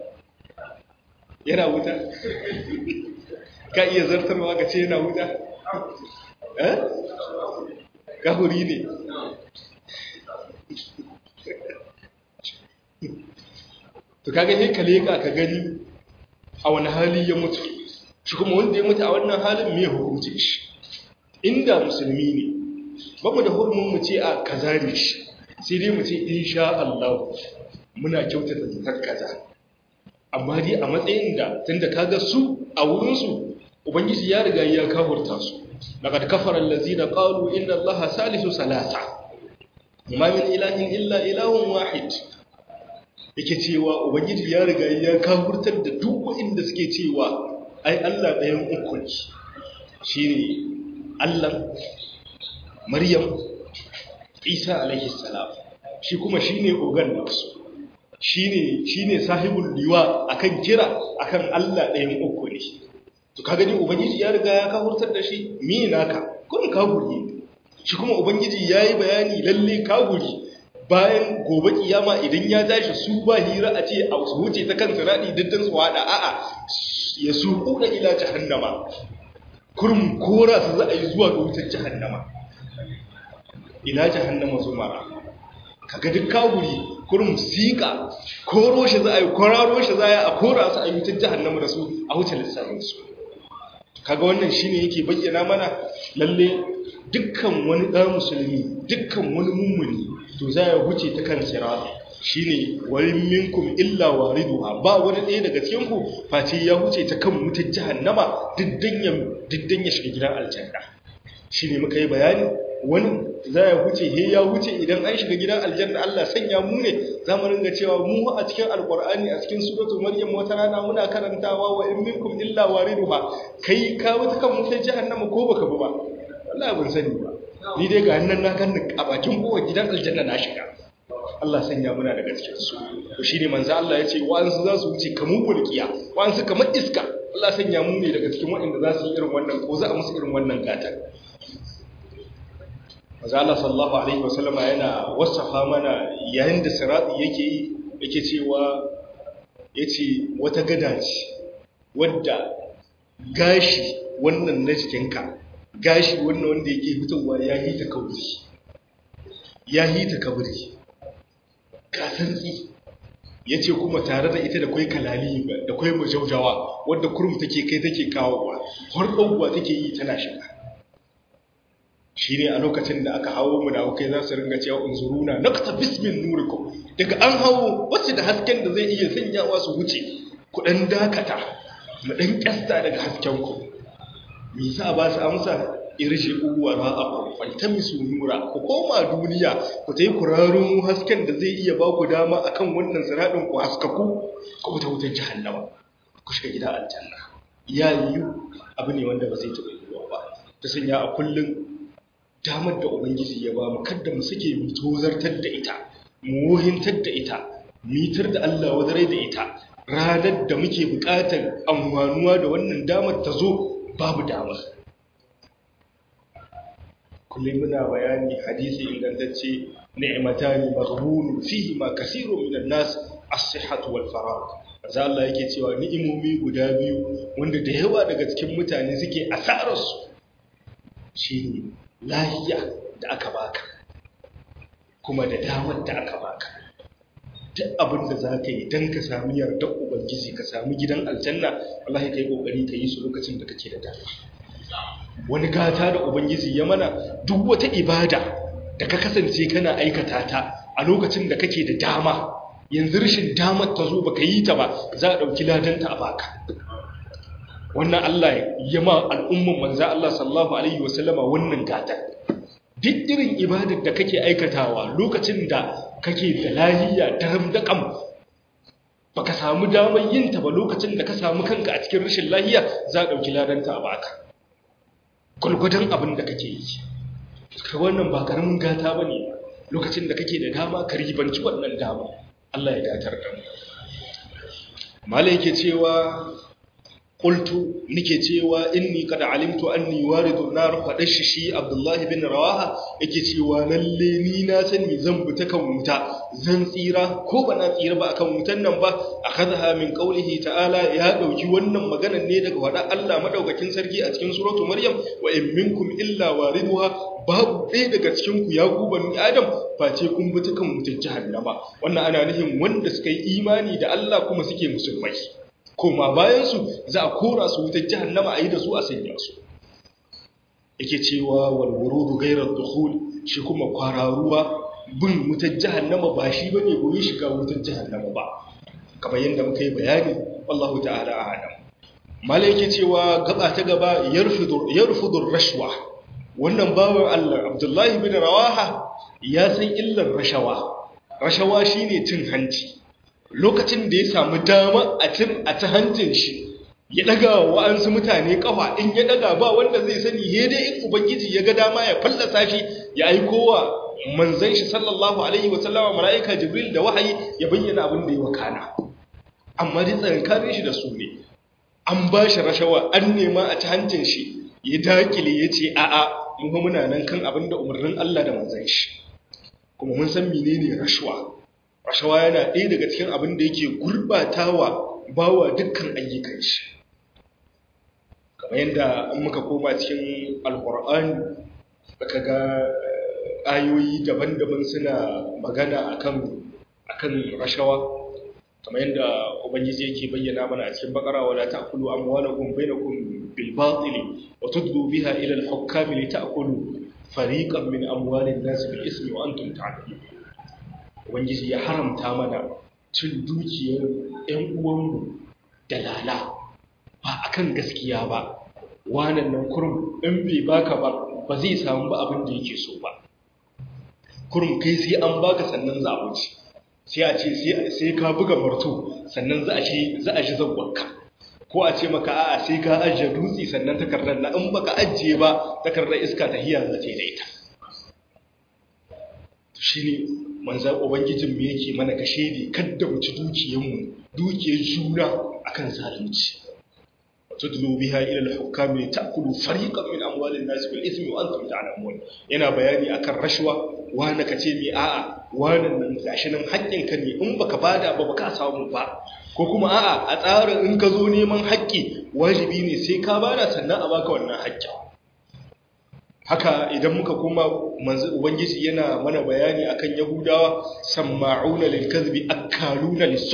yana wuta ka iya zartarwa ka ce yana wuta eh kahuri ne to kaga sai ka leka ka gani a wani hali ya mutu shi kuma wanda ya mutu a wannan halin me hukunci shi inda musulmi ne ba mu da hurumin mu ce a kaza ne shi sai dai mu ce insha Allah muna kyautata zatar kaza amma dai a matsayin da tunda kaga su a wurin su ubangiji ya riga ya kafurta su laqad kafara allazina qalu inna allaha salisu salasa ma min ilahin illa ilahun wahid yake cewa ubangiji ya riga ya kafurtar da duk wanda suke cewa ai Allah ɗayan uku ne shine Allah Maryam Isa alaihi salam shi kuma shine ogan nasu shine shine sahibul liwa akan kira akan Allah ɗayan uku ne to ka gani ubangiji ya riga ya kafurtar da shi mi naka kun kafuri shi kuma ubangiji yayi bayani lalle kafuri bayan gobe kiyama idan ya tashi su ba hira a ce a su wuce ta kan siradi diddan su hada a'a ya suku da ila jahannama kurum kora su za a yi zuwa ga wutar jahannama ila jahannama zumara kaga duk kawuri kurum sika koro shi za a yi kwararo shi za a yi a kora su a yi wutar jahannama da su a wuce lissafin su kaga wannan shine yake bayyana mana lalle dukkan wani ɗan musulmi dukkan wani mummuni to za ya wuce ta kan sirati shine warin minkum illa wariduha ba wani ɗaya daga cikin ku face ya wuce ta kan wutar jahannama diddan ya diddan ya shiga gidan aljanna shine muka yi bayani wani za ya wuce he ya wuce idan an shiga gidan aljanna Allah sanya mu ne za mu ringa cewa mu a cikin alqur'ani a cikin suratul maryam wata rana muna karantawa wa in minkum illa wariduha kai ka wuta kan wutar jahannama ko baka bi ba wallahi ban sani ba ni dai ga nan na ganni a bakin kowa gidan aljanna na shiga Allah sanya muna daga cikin su to shine manzo Allah yace wa'ansu za su wuce kamar bulkiya wa'ansu kamar iska Allah sanya mu ne daga cikin waɗanda za su yi irin wannan ko za a musu irin wannan gata manzo Allah sallallahu alaihi wasallama yana wasafa mana yayin da sirati yake yi yake cewa yace wata gada ce wadda gashi wannan na jikinka gashi wannan wanda yake fitowa ya yi ta kauri ya yi ta kabri kasantsi ya ce kuma tare da ita da kwai kalali da kwai majaujawa wadda kurum take kai take kawowa har ɗauwa take yi tana shiga shi ne a lokacin da aka hawo mu da aukai za su ringa cewa unzuruna naqta bismin nurikum daga an hawo wacce da hasken da zai iya sanyawa su wuce ku dan dakata mu dan kyasta daga hasken ku me yasa ba su amsa irshi uwa ra'akum faltamisu nura ku koma duniya ku tayi kurarun hasken da zai iya ba ku dama akan wannan siradin ku haskaku ku ta wutar jahannama ku shiga gida aljanna ya yiwu abu ne wanda ba zai taɓa yiwuwa ba ta sanya a kullum damar da ubangiji ya ba mu kada mu suke mu tozartar da ita mu wuhintar da ita mitar da Allah wadarai da ita ranar da muke buƙatar amfanuwa da wannan damar ta zo babu damar kullum muna bayani hadisi ingantacce ni'matani maghbun fihi ma kaseerun minan nas as-sihhatu wal faragh manzo Allah yake cewa ni'imomi guda biyu wanda da yawa daga cikin mutane suke asarar su shine lahiya da aka baka kuma da damar da aka baka duk abin da za ka yi don ka sami yardar ubangiji ka sami gidan aljanna wallahi ka yi ƙoƙari ka yi su lokacin da kake da dama wani gata da ubangiji ya mana duk wata ibada da ka kasance kana aikata ta a lokacin da kake da dama yanzu rashin damar ta zo baka yi ta ba za a ɗauki ladanta a baka wannan Allah ya ma al'umman manzo Allah sallallahu alaihi wasallama wannan gata duk irin ibadar da kake aikatawa lokacin da kake da lahiya daram da kam baka samu damar yin ta ba lokacin da ka samu kanka a cikin rashin lahiya za a dauki ladanta a baka gulgudan abin da kake yi ka wannan ba karamin gata ba ne lokacin da kake da dama ka ribanci wannan dama Allah ya datar da mu mala yake cewa qultu nike cewa inni qad alimtu anni waridu nar fadashi shi abdullahi bin rawaha yake cewa lalle ni na sani zan bi ta kan wuta zan tsira ko ba na tsira ba akan wutan nan ba akhadha min qawlihi ta'ala ya dauki wannan maganar ne daga wada Allah madaukakin sarki a cikin suratu maryam wa in minkum illa wariduha babu ɗaya daga cikin ku ya ku bani adam face kun bi ta kan wutar jahannama wannan ana nufin wanda suka yi imani da Allah kuma suke musulmai koma bayansu za a kora su wutar jahannama a yi da su a sanya su yake cewa walwurudu gairar dukhul shi kuma kwararuwa bin wutar jahannama ba shi bane goyi shiga wutar jahannama ba kamar yadda muka yi bayani wallahu ta'ala a'lam malai yake cewa gaba ta gaba yarfudur yarfudur rashwa wannan bawan Allah Abdullahi bin Rawaha ya san illar rashawa rashawa shine cin hanci lokacin da ya samu dama a cin a ta hancin shi ya daga wa'ansu mutane kafa in ya daga ba wanda zai sani he dai in ubangiji ya ga dama ya fallasa shi ya aiko wa manzon shi sallallahu alaihi wa sallama malaika jibril da wahayi ya bayyana abin da ya wakana amma dai tsakankanin shi da su ne an ba shi rashawa an nema a ta hancin shi ya dakile ya ce a'a mu muna nan kan abin da umarnin Allah da manzon shi kuma mun san menene rashawa rashawa yana ɗaya daga cikin abin da yake gurɓatawa bawa dukkan ayyukan shi kamar yadda an muka koma cikin alkur'ani aka ga ayoyi daban-daban suna magana akan akan rashawa kamar yadda ubangiji yake bayyana mana a cikin bakara wala ta'kulu amwalakum bainakum bil batili wa tudlu biha ila al hukami li ta'kulu fariqan min amwalin nas bil ismi wa antum ta'lamun ubangiji ya haramta mana cin dukiyar ƴan uwanmu da lala ba akan gaskiya ba wannan nan kurum in bai baka ba ba zai samu ba abin da yake so ba kurum kai sai an baka sannan za a wuce sai a ce sai ka buga marto sannan za a shi za a shi zagwanka ko a ce maka a'a sai ka ajiye dutse sannan takardar na in baka ajiye ba takardar iska ta hiya za ta yi da ita shine manzan ubangijin mu yake mana kashe ne kadda mu ci dukiyanmu dukiyar juna akan zalunci tudlu biha ila al-hukam ta'kulu fariqan min amwalin nas bil ithmi wa antum ta'lamun yana bayani akan rashwa wani kace mi a'a wannan nan gashi nan haƙƙin ka ne in baka bada ba baka samu ba ko kuma a'a a tsarin in ka zo neman haƙƙi wajibi ne sai ka bada sannan a baka wannan haƙƙin haka idan muka koma manzo ubangiji yana mana bayani akan yahudawa samma'una lil kadhibi akaluna lis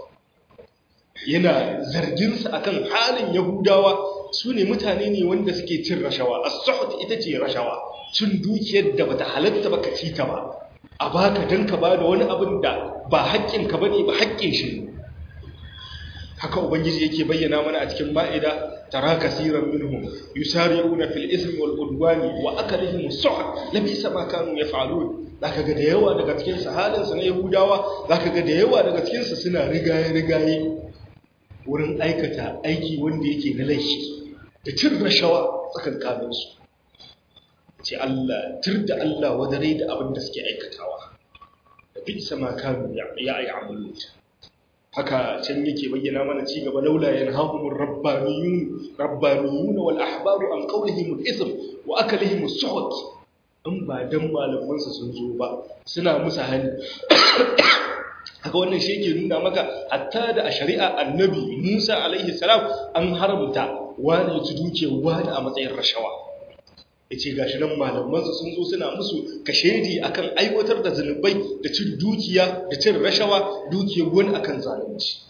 yana zargin su akan halin yahudawa su ne mutane ne wanda suke cin rashawa as-suhd ita ce rashawa cin dukiyar da bata halatta ba ka ci ta ba a baka dan ka bada wani abin da ba haƙƙin ka bane ba haƙƙin shi haka ubangiji yake bayyana mana a cikin ma'ida tara kasiran minhum yusari'una fil ismi wal udwani wa akalihim as-suhd labisa ma kanu yaf'alun zaka ga da yawa daga cikin su halin su na yahudawa zaka ga da yawa daga cikin su suna rigaye rigaye wurin aikata aiki wanda yake na laifi da cin rashawa tsakankanin su ce Allah tirda Allah wadare da abin da suke aikatawa da bisa ma kanu ya ya'malun haka can yake bayyana mana ci gaba laula yanhahumur rabbaniyun rabbaniyun wal ahbaru an qawlihim al ism wa akalihim as suhut in ba dan malaman su sun zo ba suna musu hali haka wannan shi yake nuna maka hatta da a shari'a annabi Musa alaihi salam an haramta wani ya ci duke wani a matsayin rashawa yace gashi nan malaman su sun zo suna musu kashedi akan aiwatar da zanubai da cin dukiya da cin rashawa dukiyar wani akan zalunci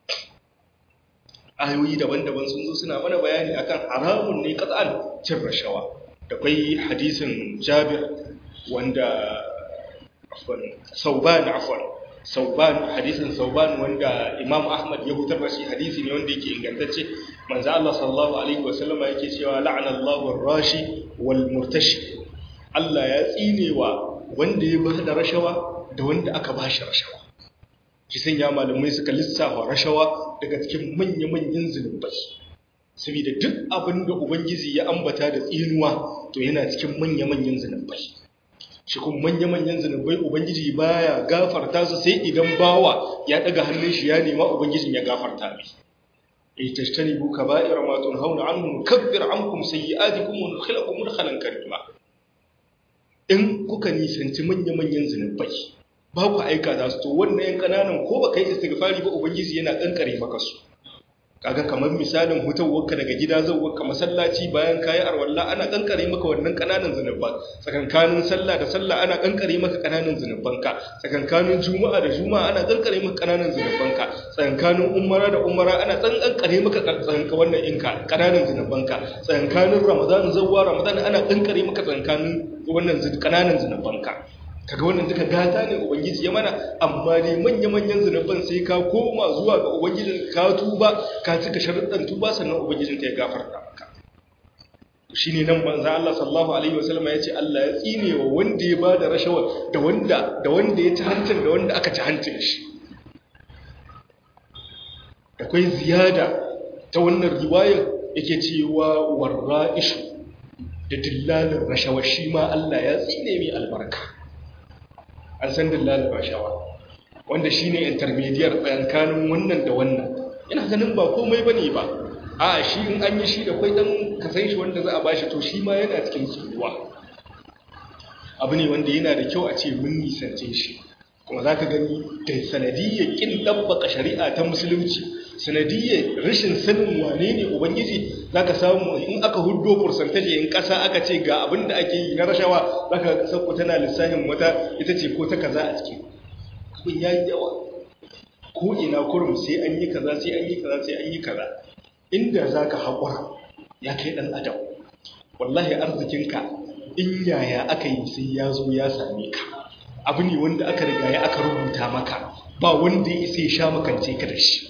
ayoyi daban-daban sun zo suna mana bayani akan haramun ne kat'an cin rashawa da kai hadisin Jabir wanda afwan Sauban afwan Sauban hadisin Sauban wanda Imam Ahmad ya hutar da shi hadisi ne wanda yake ingantacce manzo Allah sallallahu alaihi wasallam yake cewa la'ana Allahu ar-rashi wal murtashi Allah ya tsinewa wanda ya bada rashawa da wanda aka bashi rashawa ki sanya malamai suka lissafa rashawa daga cikin manya-manyan zunubai saboda duk abin da ubangiji ya ambata da tsinuwa to yana cikin manya-manyan zunubai shi kuma manya-manyan zunubai ubangiji baya gafarta su sai idan bawa ya daga hannun shi ya nema ubangijin ya gafarta mai ay tajtanibu kaba'ira ma tunhauna anhu nukaffir ankum sayyi'atikum wa nudkhilukum mudkhalan karima in kuka nisanci manya-manyan zunubai ba ku aika za su to wannan yan kananan ko baka yi istighfari ba ubangiji yana kankare maka su kaga kamar misalin hutawarka daga gida zauwarka masallaci bayan kayi arwalla ana kankare maka wannan kananan zunuban tsakankanin sallah da sallah ana kankare maka kananan zunubanka tsakankanin juma'a da juma'a ana kankare maka kananan zunubanka tsakankanin umara da umara ana kankare maka tsakanka wannan inka kananan zunubanka tsakankanin ramadan zawwa ramadan ana kankare maka tsakankanin wannan kananan zunubanka kaga wannan duka gata ne ubangiji ya mana amma dai manya-manyan zunuban sai ka koma zuwa ga ubangijin ka tuba ka cika sharuɗan tuba sannan ubangijin ta ya gafarta maka shine nan manzo Allah sallallahu alaihi wasallam ya ce Allah ya tsine wa wanda ya bada rashawa da wanda da wanda ya ci hancin da wanda aka ci hancin shi akwai ziyada ta wannan riwayar yake cewa warra'ishu da dillalin rashawa shi ma Allah ya tsine mai albarka an san dillalin rashawa wanda shine intermediate tsakanin wannan da wannan ina ganin ba komai bane ba a shi in an yi shi da kwai dan kasan shi wanda za a bashi to shi ma yana cikin tsuruwa abu ne wanda yana da kyau a ce mun nisance shi kuma za ka gani da sanadiyyar ƙin ɗabbaka shari'a ta musulunci sanadiyyar rashin sanin wane ne ubangiji za ka samu in aka hudo fursantaje in ƙasa aka ce ga abin da ake yi na rashawa za ka ƙasar ku tana lissafin wata ita ce ko ta kaza a ciki abin ya yi yawa ko ina kurum sai an yi kaza sai an yi kaza sai an yi kaza inda za ka haƙura ya kai ɗan adam wallahi arzikinka in yaya aka yi sai ya zo ya same ka abu ne wanda aka riga ya aka rubuta maka ba wanda ya isa ya sha makance ka da shi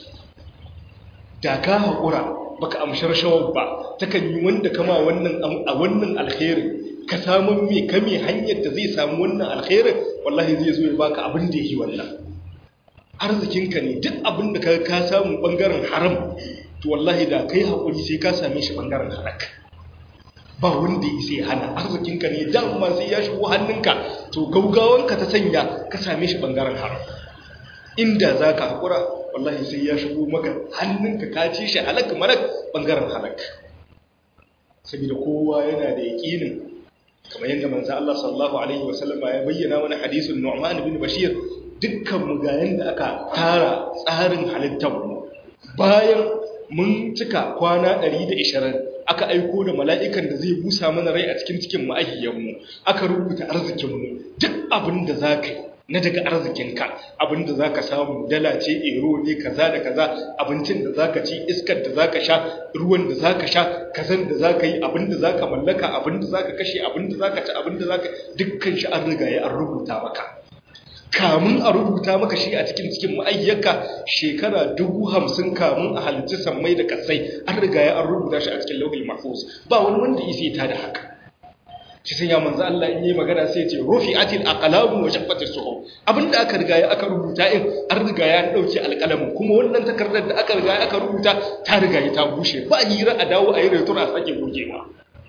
da ka haƙura baka amshar shawar ba takan yi wanda kama wannan a wannan alkhairin ka samu mai kame hanyar da zai samu wannan alkhairin wallahi zai zo ya baka abin da yi wannan arzikinka ne duk abin da ka samu bangaren haram to wallahi da kai haƙuri sai ka same shi bangaren halak ba wanda ya sai hana arzikinka ne dama sai ya shigo hannunka to gaugawanka ta sanya ka same shi bangaren haram inda za ka haƙura wallahi sai ya shigo maka hannunka ka ci shi halak malak bangaren halak saboda kowa yana da yaƙinin kamar yadda manzo Allah sallallahu alaihi wasallam ya bayyana mana hadisin Nu'man bin Bashir dukkan mu ga yanda aka tara tsarin halittar mu bayan mun cika kwana 120 aka aiko da mala'ikan da zai busa mana rai a cikin cikin ma'ahiyanmu aka rubuta arzikinmu duk abin da za ka yi na daga arzikinka abin da za ka samu dala ce ero ne kaza da kaza abincin da za ka ci iskar da za ka sha ruwan da za ka sha kazan da za ka yi abin da za ka mallaka abin da za ka kashe abin da za ka ci abin da za ka dukkan shi an riga ya an rubuta maka kamun a rubuta maka shi a cikin cikin ma'ayyarka shekara dubu hamsin kamun a halittu sammai da kasai an riga ya an rubuta shi a cikin lauhil mahfuz ba wani wanda ya ta da haka shi sun ya manzo Allah in yi magana sai ce rufi'atil aqlamu wa shaffatis suhuf abinda aka riga ya aka rubuta in an riga ya dauke alƙalamin kuma wannan takardar da aka riga ya aka rubuta ta riga ya ta bushe ba hira a dawo a yi retura a sake gogewa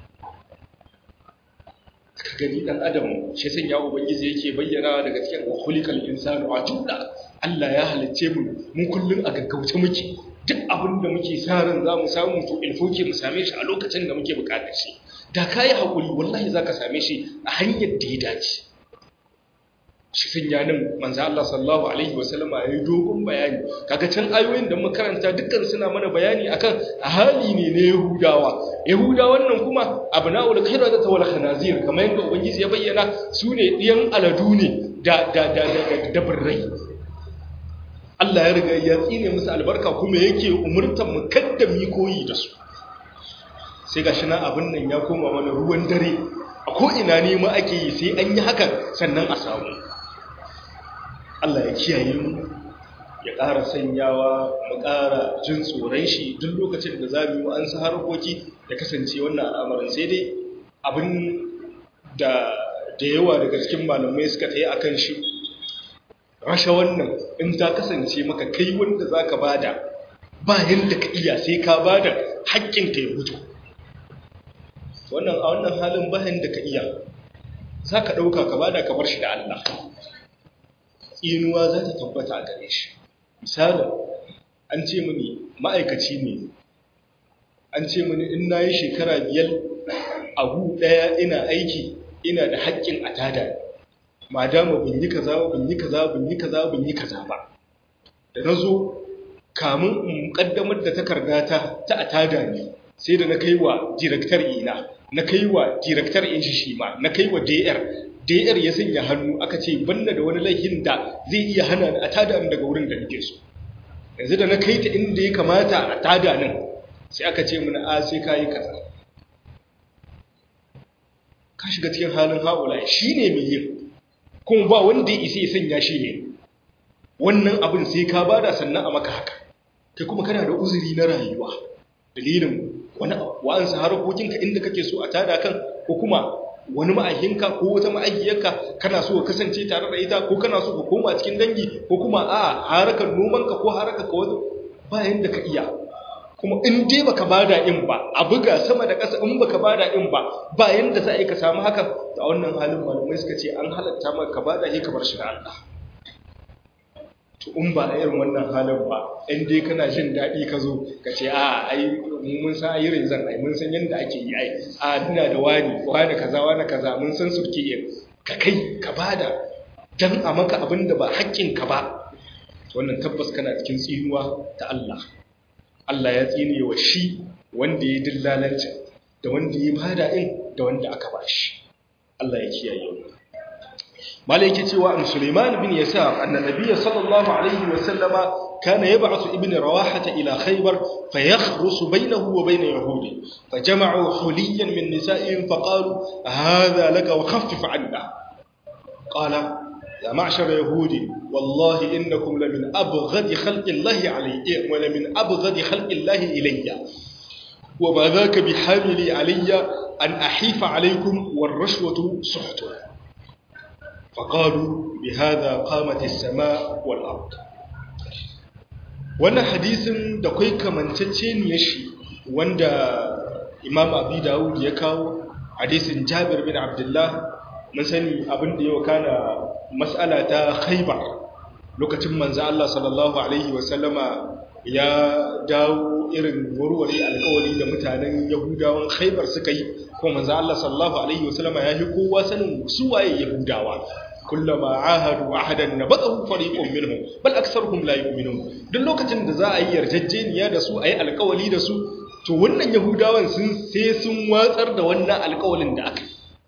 ka gani dan adam shi sun ya ubangiji yake bayyana daga cikin khuliqal insanu ajula Allah ya halicce mu mun kullun a gaggauce muke duk abin da muke sa ran za mu samu to ilfoke mu same shi a lokacin da muke bukatar shi da kai hakuri wallahi zaka same shi a hanyar da ya dace shi sun ya nan manzo Allah sallallahu alaihi wasallam ya yi dogon bayani kaga can ayoyin da muka karanta dukkan suna mana bayani akan hali ne na Yahudawa Yahudawan nan kuma abna'ul khairat wal khanazir kamar yadda ubangiji ya bayyana su ne diyan aladu ne da da da da, da birrai Allah ya riga ya tsine musu albarka kuma yake umurtan mu kadda mu koyi da su sai gashi na abin nan ya koma mana ruwan dare a ko ina ne ma ake yi sai an yi hakan sannan a samu Allah ya kiyaye mu ya ƙara sanyawa mu ƙara jin tsoron shi duk lokacin da za mu yi an sa harkoki ya kasance wannan al'amarin sai dai abin da da yawa daga cikin malamai suka tsaye akan shi rasha wannan in ta kasance maka kai wanda za ka bada ba yadda ka iya sai ka bada haƙƙinka ya fito wannan a wannan halin bayan da ka iya za ka ɗauka ka bada ka bar shi da Allah tsinuwa za ta tabbata a gare shi misali an ce mini ma'aikaci ne an ce mini in na yi shekara biyar abu ɗaya ina aiki ina da haƙƙin a tada ma dama bin yi kaza ba bin yi kaza bin yi kaza bin yi kaza ba da na zo kamun in ƙaddamar da takardata ta a tada ne sai da na kai wa direktar ina na kai wa direktar in shi shi ma na kai wa dr dr ya sanya hannu aka ce banna da wani laifin da zai iya hana a tada daga wurin da nake so yanzu da na kai ta inda ya kamata a tada nan sai aka ce mana a sai kayi kaza ka shiga cikin halin haula shi ne mai yin kuma ba wanda ya isa ya sanya shi ne wannan abin sai ka bada sannan a maka haka kai kuma kana da uzuri na rayuwa dalilin wani wa'ansa harkokinka inda kake so a tada kan ko kuma wani ma'ahinka ko wata ma'ahiyarka kana so ka kasance tare da ita ko kana so ka koma cikin dangi ko kuma a harakar nomanka ko harakar ka wani bayan da ka iya kuma in dai baka bada in ba a buga sama da ƙasa in baka bada in ba bayan da za a yi ka samu haka a wannan halin malamai suka ce an halatta maka ka bada shi ka bar shi da Allah to in ba a irin wannan halin ba in dai kana jin daɗi ka zo ka ce a ai mun san ayi rizan ai mun san yadda ake yi ai a ina da wani wani kaza wani kaza mun san surke yin ka kai ka bada dan a maka abin da ba haƙƙin ka ba wannan tabbas kana cikin tsinuwa ta Allah Allah ya tsine wa shi wanda ya dillalancin da wanda ya bada in da wanda aka bashi Allah ya kiyaye mu مالك تيوى عن سليمان بن يسار أن النبي صلى الله عليه وسلم كان يبعث ابن رواحة إلى خيبر فيخرس بينه وبين يهود فجمعوا حليا من نسائهم فقالوا هذا لك وخفف عنا قال يا معشر يهود والله إنكم لمن أبغض خلق الله علي ولمن أبغض خلق الله إلي وما ذاك بحامل علي أن أحيف عليكم والرشوة سحت فقالوا بهذا قامت السماء والأرض wannan hadisin da kai kamantacceniya shi wanda imam abi dawud ya kawo hadisin jabir bin abdullah mun sani abin da ya wakana mas'ala ta khaybar lokacin manzo Allah sallallahu alaihi wasallama ya dawo irin warware alƙawari da mutanen yahudawan khaybar suka yi ko manzo Allah sallallahu alaihi wasallama ya yi kowa sanin su waye yahudawa kullama ahadu ahadan nabadahu fariqun minhum bal aktharuhum la yu'minun duk lokacin da za a yi yarjejeniya da su ayi alƙawali da su to wannan yahudawan sun sai sun watsar da wannan alƙawalin da aka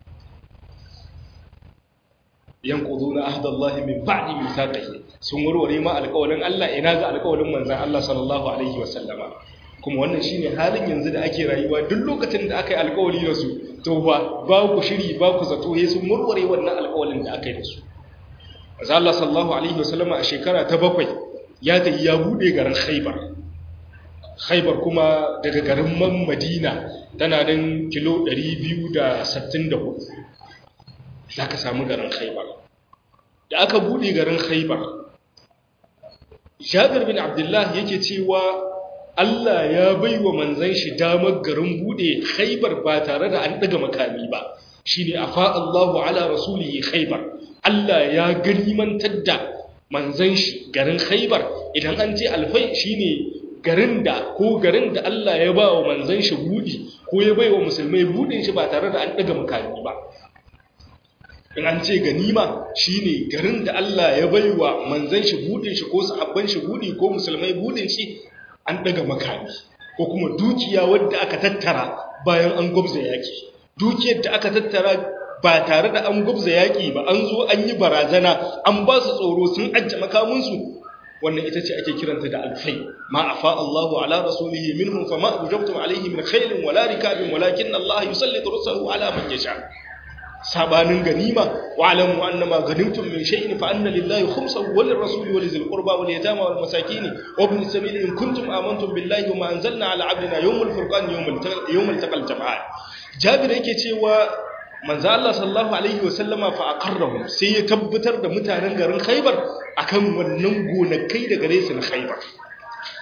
yanquduna ahdallahi min ba'di mithaqihi sun warware ma alƙawalin Allah ina ga alƙawalin manzon Allah sallallahu alaihi wasallama kuma wannan shine halin yanzu da ake rayuwa duk lokacin da aka yi alƙawari da su to ba ba ku shiri ba ku zato he sun murware wannan alƙawarin da aka yi da su Azza Allah sallallahu alaihi wasallam a shekara ta bakwai ya tafi ya bude garin Khaibar Khaibar kuma daga garin Man Madina tana nan kilo 264 zaka samu garin Khaibar da aka bude garin Khaibar Jabir bin Abdullah yake cewa Allah ya bai wa manzan shi damar garin bude khaibar ba tare da an daga makami ba shi ne afa Allahu ala rasulihi khaibar Allah ya ganimantar da manzan shi garin khaibar idan an ce alfai shi ne garin da ko garin da Allah ya ba wa manzan shi budi ko ya bai wa musulmai budin shi ba tare da an daga makami ba in an ce ganima shine garin da Allah ya bai wa manzan shi budin shi ko sahabban shi budi ko musulmai budin shi an daga makami ko kuma dukiya wadda aka tattara bayan an gwabza yaki dukiyar da aka tattara ba tare da an gwabza yaki ba an zo an yi barazana an ba su tsoro sun ajje makaminsu wannan ita ce ake kiranta da alfai ma afa Allahu ala rasulihi minhum fama ujabtum alayhi min khailin wala rikabin walakin Allah yusallitu rusulahu ala man yasha sabanin ganima wa alamu annama ganimtum min shay'in fa anna lillahi khumsahu wa lirrasuli wa lizil qurba wal yatama wal masakin wa ibn sabil in kuntum amantum billahi wa ma anzalna ala abdina yawmal furqan yawmal yawmal taqal jam'an jabir yake cewa manzo Allah sallallahu alaihi wa sallama fa aqarrahu sai ya tabbatar da mutanen garin Khaibar akan wannan gonakai da gare su na Khaibar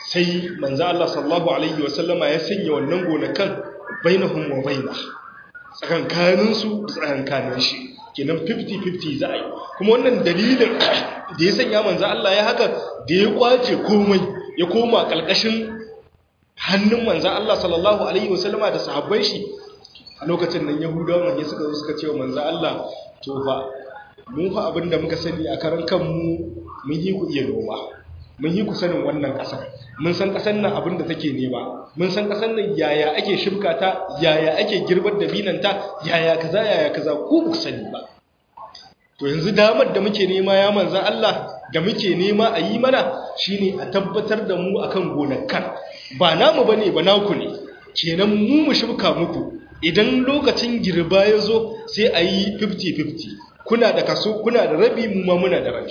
sai manzo Allah sallallahu alaihi wasallama ya sanya wannan gonakan bainahum wa bainah tsakankanin su tsakankanin shi kenan 50-50 za a yi kuma wannan dalilin da ya sanya manzo Allah ya haka da ya kwace komai ya koma kalkashin hannun manzo Allah sallallahu alaihi wasallama da sahabban shi a lokacin nan yahudawan ya suka zo suka ce wa manzo Allah to fa mu fa abinda muka sani a karan kanmu mun yi ku iya noma mun yi ku sanin wannan ƙasar mun san ƙasar nan abinda take nema mun san ƙasar nan yaya ake shibka ta yaya ake girbar da binanta yaya kaza yaya kaza ku ku sani ba to yanzu damar da muke nema ya manzan Allah da muke nema a yi mana shine a tabbatar da mu akan gonakan ba namu bane ba naku ne kenan mu mu shibka muku idan lokacin girba ya zo sai a yi 50-50 kuna da kaso kuna da rabi mu ma muna da rabi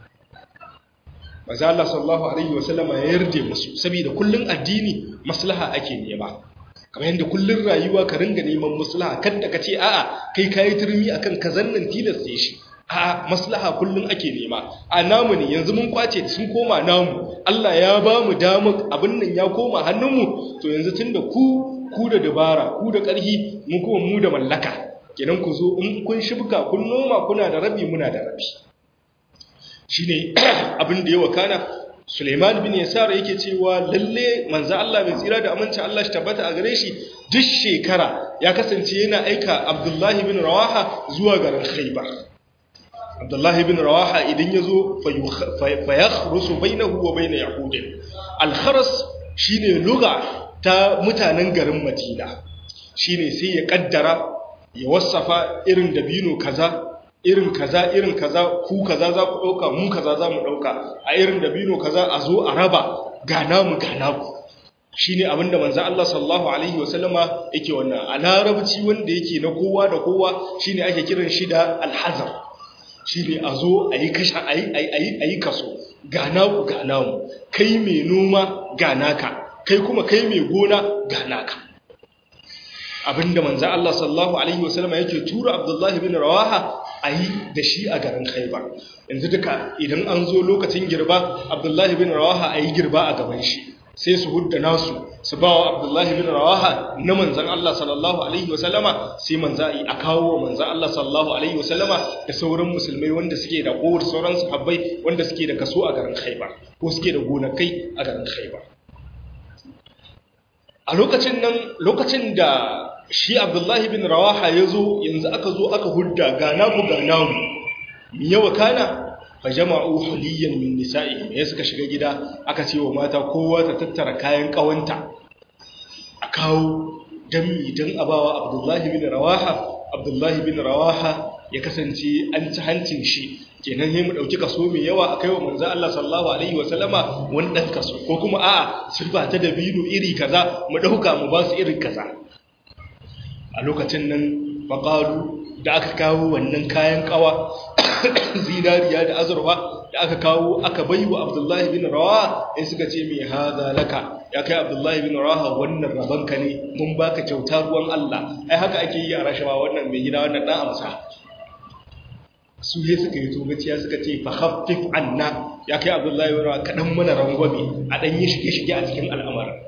maza Allah sallallahu alaihi wasallama ya yarda musu saboda kullun addini maslaha ake nema kamar yadda kullun rayuwa ka ringa neman maslaha kada ka ce a'a kai kayi turmi akan kazan nan tilasta shi a'a maslaha kullun ake nema a namu ne yanzu mun kwace sun koma namu Allah ya ba mu damar abin nan ya koma hannunmu to yanzu tunda ku ku da dabara ku da ƙarfi mu kuma mu da mallaka kenan ku zo in kun shibka kun noma kuna da rabi muna da rabi shine abin da ya wakana Suleiman bin Yasar yake cewa lalle manzo Allah mai tsira da aminci Allah shi tabbata a gare shi duk shekara ya kasance yana aika Abdullah bin Rawaha zuwa garin Khaybar Abdullah bin Rawaha idan yazo fa yakhrusu bainahu wa bain yahudin al-kharas shine lugha ta mutanen garin Madina shine sai ya kaddara ya wasafa irin dabino kaza irin kaza irin kaza ku kaza za ku dauka mu kaza za mu dauka a irin dabino kaza a zo a raba ga namu ga naku shine abinda manzo Allah sallallahu alaihi wasallama yake wannan a larabci wanda yake na kowa da kowa shine ake kiran shi da alhazar shine a zo ayi kasha ayi ayi ayi kaso ga naku ga namu kai mai noma ga naka kai kuma kai mai gona ga naka abinda manzo Allah sallallahu alaihi wasallam yake tura Abdullah ibn Rawaha ayi da shi a garin Khaibar yanzu duka idan an zo lokacin girba Abdullah ibn Rawaha ayi girba a gaban shi sai su hudda nasu su bawa Abdullah ibn Rawaha na manzon Allah sallallahu alaihi wasallama sai manzo ayi a kawo manzon Allah sallallahu alaihi wasallama da sauran musulmai wanda suke da kowar sauran sahabbai wanda suke da kaso a garin Khaibar ko suke da gonakai a garin Khaibar a lokacin nan lokacin da shi abdullahi bin rawaha ya zo yanzu aka zo aka hudda ga namu ga namu mi yawa kana fa jama'u huliyan min nisa'i ya suka shiga gida aka ce wa mata kowa ta tattara kayan kawanta a kawo dan mi dan abawa abdullahi bin rawaha abdullahi bin rawaha ya kasance an ci hancin shi kenan sai mu dauki kaso mai yawa akai wa manzo Allah sallallahu alaihi wa sallama wani dan kaso ko kuma a'a sirba ta dabino iri kaza mu dauka mu ba su irin kaza a lokacin nan faqalu da aka kawo wannan kayan kawa zinariya da azurfa da aka kawo aka baiwa Abdullahi bin Rawaha sai suka ce mai haza laka ya kai Abdullahi bin Rawaha wannan rabanka ne mun baka kyauta ruwan Allah ai haka ake yi a rashawa wannan mai gida wannan dan amsa su ne suka yi togaciya suka ce fa khaffif anna ya kai Abdullahi bin Rawaha kadan mana rangwame a dan yi shige shige a cikin al'amarin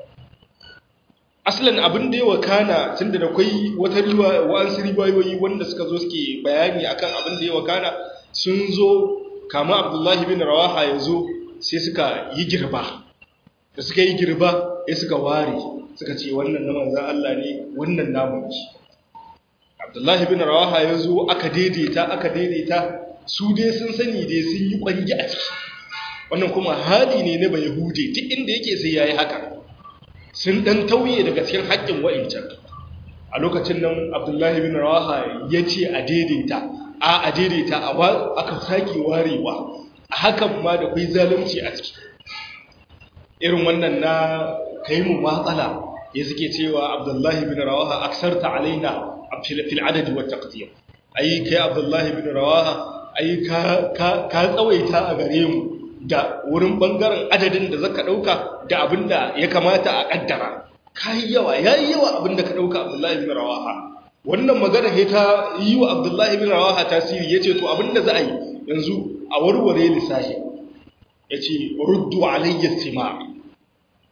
aslan abin da ya wakana tunda da kwai wata riwa wa'ansu riwayoyi wanda suka zo suke bayani akan abin da ya wakana sun zo kama abdullahi bin rawaha ya zo sai suka yi girba da suka yi girba ya suka ware suka ce wannan na manzan Allah ne wannan namun ci abdullahi bin rawaha ya zo aka daidaita aka daidaita su dai sun sani dai sun yi kwangi a ciki wannan kuma hali ne na bai hude duk inda yake sai ya yi haka sun ɗan tauye daga cikin haƙƙin wa'incan a lokacin nan abdullahi bin rawaha ya ce a daidaita a a daidaita a aka sake warewa a hakan ma da kwai zalunci a ciki irin wannan na kai mu matsala ya suke cewa abdullahi bin rawaha aksarta alaina fil adadi wa taqdir ai kai abdullahi bin rawaha ai ka ka tsawaita a gare mu da wurin bangaren adadin da zaka dauka da abinda ya kamata a kaddara kai yawa yayi yawa abinda ka dauka Abdullahi bin Rawaha wannan magana he ta yi wa Abdullahi bin Rawaha tasiri yace to abinda za a yi yanzu a warware lissafi yace ruddu alayya sima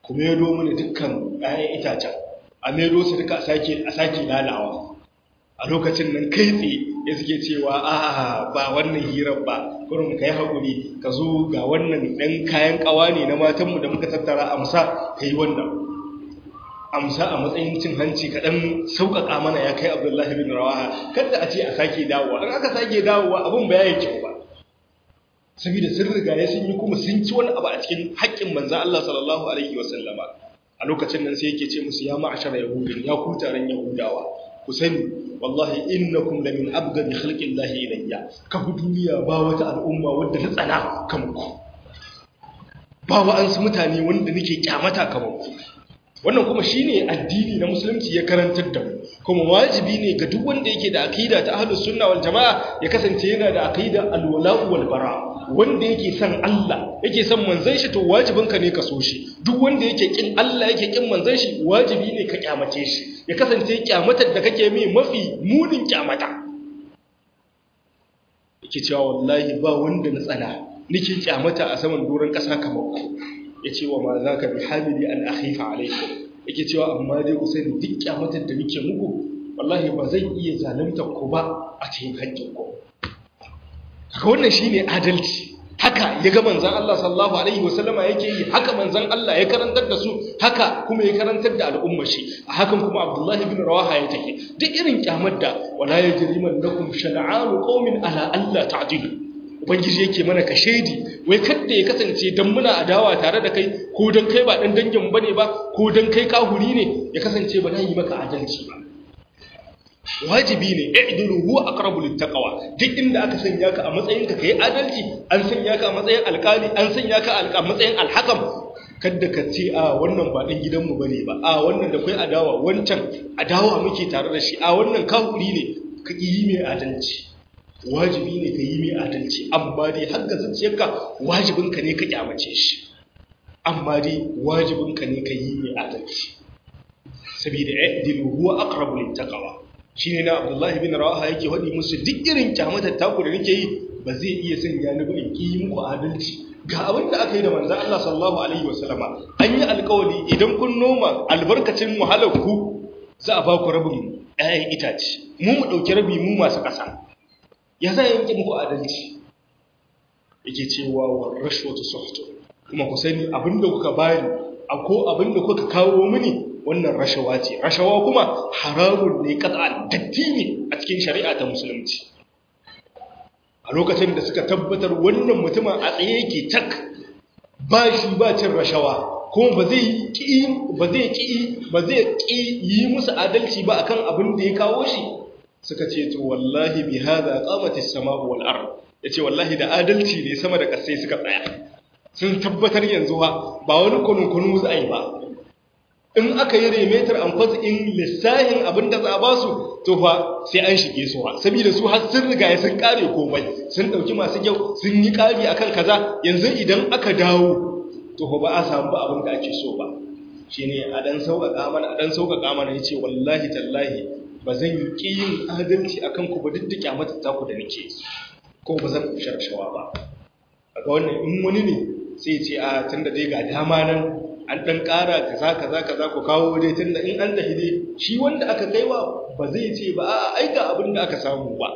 ku maido mana dukkan 'ya'yan itacen a maido su duka a sake lalawa a lokacin nan kai tsaye ya suke cewa a ba wannan hirar ba kurum ka yi haƙuri ka zo ga wannan ɗan kayan ƙawa ne na matanmu da muka tattara amsa ka yi wannan amsa a matsayin cin hanci kaɗan sauƙaƙa mana ya kai abdullahi bin rawaha kada a ce a sake dawowa in aka sake dawowa abin ba ya yi kyau ba saboda sun riga ya sun yi kuma sun ci wani abu a cikin haƙƙin manzan Allah sallallahu alaihi wa sallama a lokacin nan sai yake ce musu ya ma'ashara yahudin ya ku taron yahudawa ku sani wallahi innakum la min abgadi khalqillahi ilayya ka fi duniya ba wata al'umma wadda ta tsana kamar ku ba wa'ansu mutane wanda nake kyamata kamar ku wannan kuma shine addini na musulunci ya karantar da mu kuma wajibi ne ga duk wanda yake da aqida ta ahlus sunna wal jamaa ya kasance yana da aqida al wala wal bara wanda yake son Allah yake son manzon shi to wajibin ka ne ka so shi duk wanda yake kin Allah yake kin manzon shi wajibi ne ka kyamace shi ya kasance kyamatar da kake mai mafi munin kyamata yake cewa wallahi ba wanda na tsana nake kyamata a saman doron kasa kamar ku ya ce wa ma za ka bi hamili an akhifa alaikum yake cewa amma dai ku sani duk kyamatar da nake muku wallahi ba zan iya zalunta ku ba a cikin haƙƙin ku haka wannan shine adalci haka ya ga manzon Allah sallallahu alaihi wasallama yake yi haka manzon Allah ya karantar da su haka kuma ya karantar da al'ummar shi a hakan kuma Abdullahi bin Rawaha ya take duk irin kyamar da wala yajriman lakum shana'anu qaumin ala alla ta'dilu ubangiji yake mana ka shaidi wai kadda ya kasance dan muna adawa tare da kai ko dan kai ba dan dangin bane ba ko dan kai kahuri ne ya kasance ba dan yi maka adalci ba wajibi ne i'dilu huwa aqrabu littaqwa duk inda aka sanya ka a matsayin ka kai adalci an sanya ka a matsayin alkali an sanya ka a matsayin alhakam kadda ka ce a wannan ba dan gidanmu bane ba a wannan da kai adawa wancan adawa muke tare da shi a wannan kahuri ne ka yi mai adalci wajibi ne ka yi mai adalci amma dai har ga zuciyarka wajibinka ne ka kyamace shi amma dai wajibinka ne ka yi mai adalci saboda i'dilu huwa aqrabu littaqwa shine na Abdullahi bin Rawaha yake hadi musu duk irin kyamatar taku da nake yi ba zai iya sanya ni ba in ki muku adalci ga abin da aka yi da manzon Allah sallallahu alaihi wasallama an yi alƙawari idan kun noma albarkacin wahalar ku za a ba ku rabin 'ya'yan itace mu mu ɗauki rabi mu masu ƙasa ya za yanke muku adalci yake cewa wa rashwatu suhtu kuma ku sani abinda kuka bani ko abinda kuka kawo mini wannan rashawa ce rashawa kuma haramun ne qat'an datti ne a cikin shari'a ta musulunci a lokacin da suka tabbatar wannan mutumin a tsaye yake tak ba shi ba cin rashawa kuma ba zai ki ba zai ki ba zai ki yi musu adalci ba akan abin da ya kawo shi suka ce to wallahi bi hadha qamatis samau wal ard yace wallahi da adalci ne sama da kasai suka tsaya sun tabbatar yanzu ba ba wani kunun kunu za a yi ba in aka yi remetar an kwasa in lissahin abin da za a ba su to fa sai an shige su ha saboda su har sun riga sun kare komai sun dauki masu kyau sun yi kari akan kaza yanzu idan aka dawo to ba a samu ba abin da ake so ba shine a dan sauƙaƙa mana a dan sauƙaƙa mana yace wallahi tallahi ba zan yi ƙi yin adalci a kanku ba duk da kyamata taku da nake ko ba zan sharshawa ba a ga wannan in wani ne sai ce a tun da dai ga dama nan an ɗan ƙara kaza kaza kaza ku kawo dai tun da in an tafi dai shi wanda aka kaiwa ba zai ce ba a aika abin da aka samu ba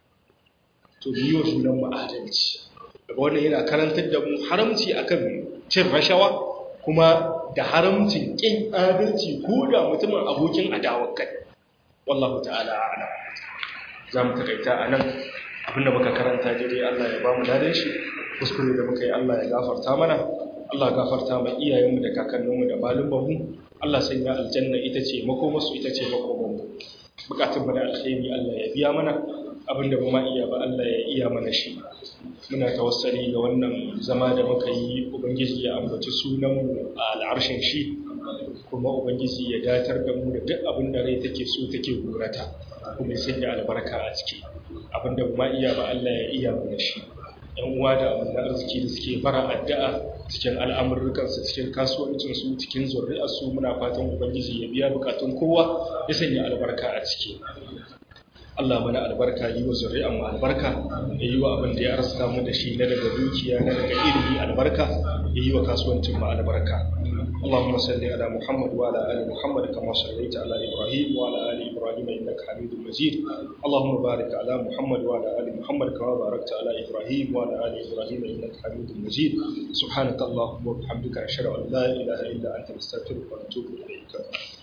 to biyo sunan mu adalci daga wannan yana karantar da mu haramci akan cin rashawa kuma da haramcin ƙin adalci ko da mutumin abokin adawar kai wallahu ta'ala a'lam za mu takaita a nan abinda muka karanta dai Allah ya ba mu dadan shi kuskure da muka yi Allah ya gafarta mana Allah ya gafarta ma iyayenmu da kakanninmu da malumanmu Allah sanya aljanna ita ce makomarsu ita ce makomarmu bukatun da alkhairi Allah ya biya mana abinda ba ma iya ba Allah ya iya mana shi muna tawassali ga wannan zama da muka yi ubangiji ya ambaci sunanmu a al'arshin shi kuma ubangiji ya datar da mu da duk abin da rai take so take gurata kuma sai da albarka a ciki abin da ma iya ba Allah ya iya mana shi yan uwa da abin da arziki da suke fara addu'a cikin al'amurrukan su cikin kasuwancin su cikin zuri'ar su muna fatan ubangiji ya biya bukatun kowa ya sanya albarka a ciki Allah mana albarka yi wa zuri'an mu albarka ya yi wa abin da ya arsa mu da shi na daga dukiya na daga ilimi albarka ya yi wa kasuwancin mu albarka اللهم صل على محمد وعلى ال محمد كما صليت على ابراهيم وعلى ال ابراهيم انك حميد مجيد اللهم بارك على محمد وعلى ال محمد كما باركت على ابراهيم وعلى ال ابراهيم انك حميد مجيد سبحانك اللهم وبحمدك اشهد ان لا اله الا انت نستغفرك ونتوب اليك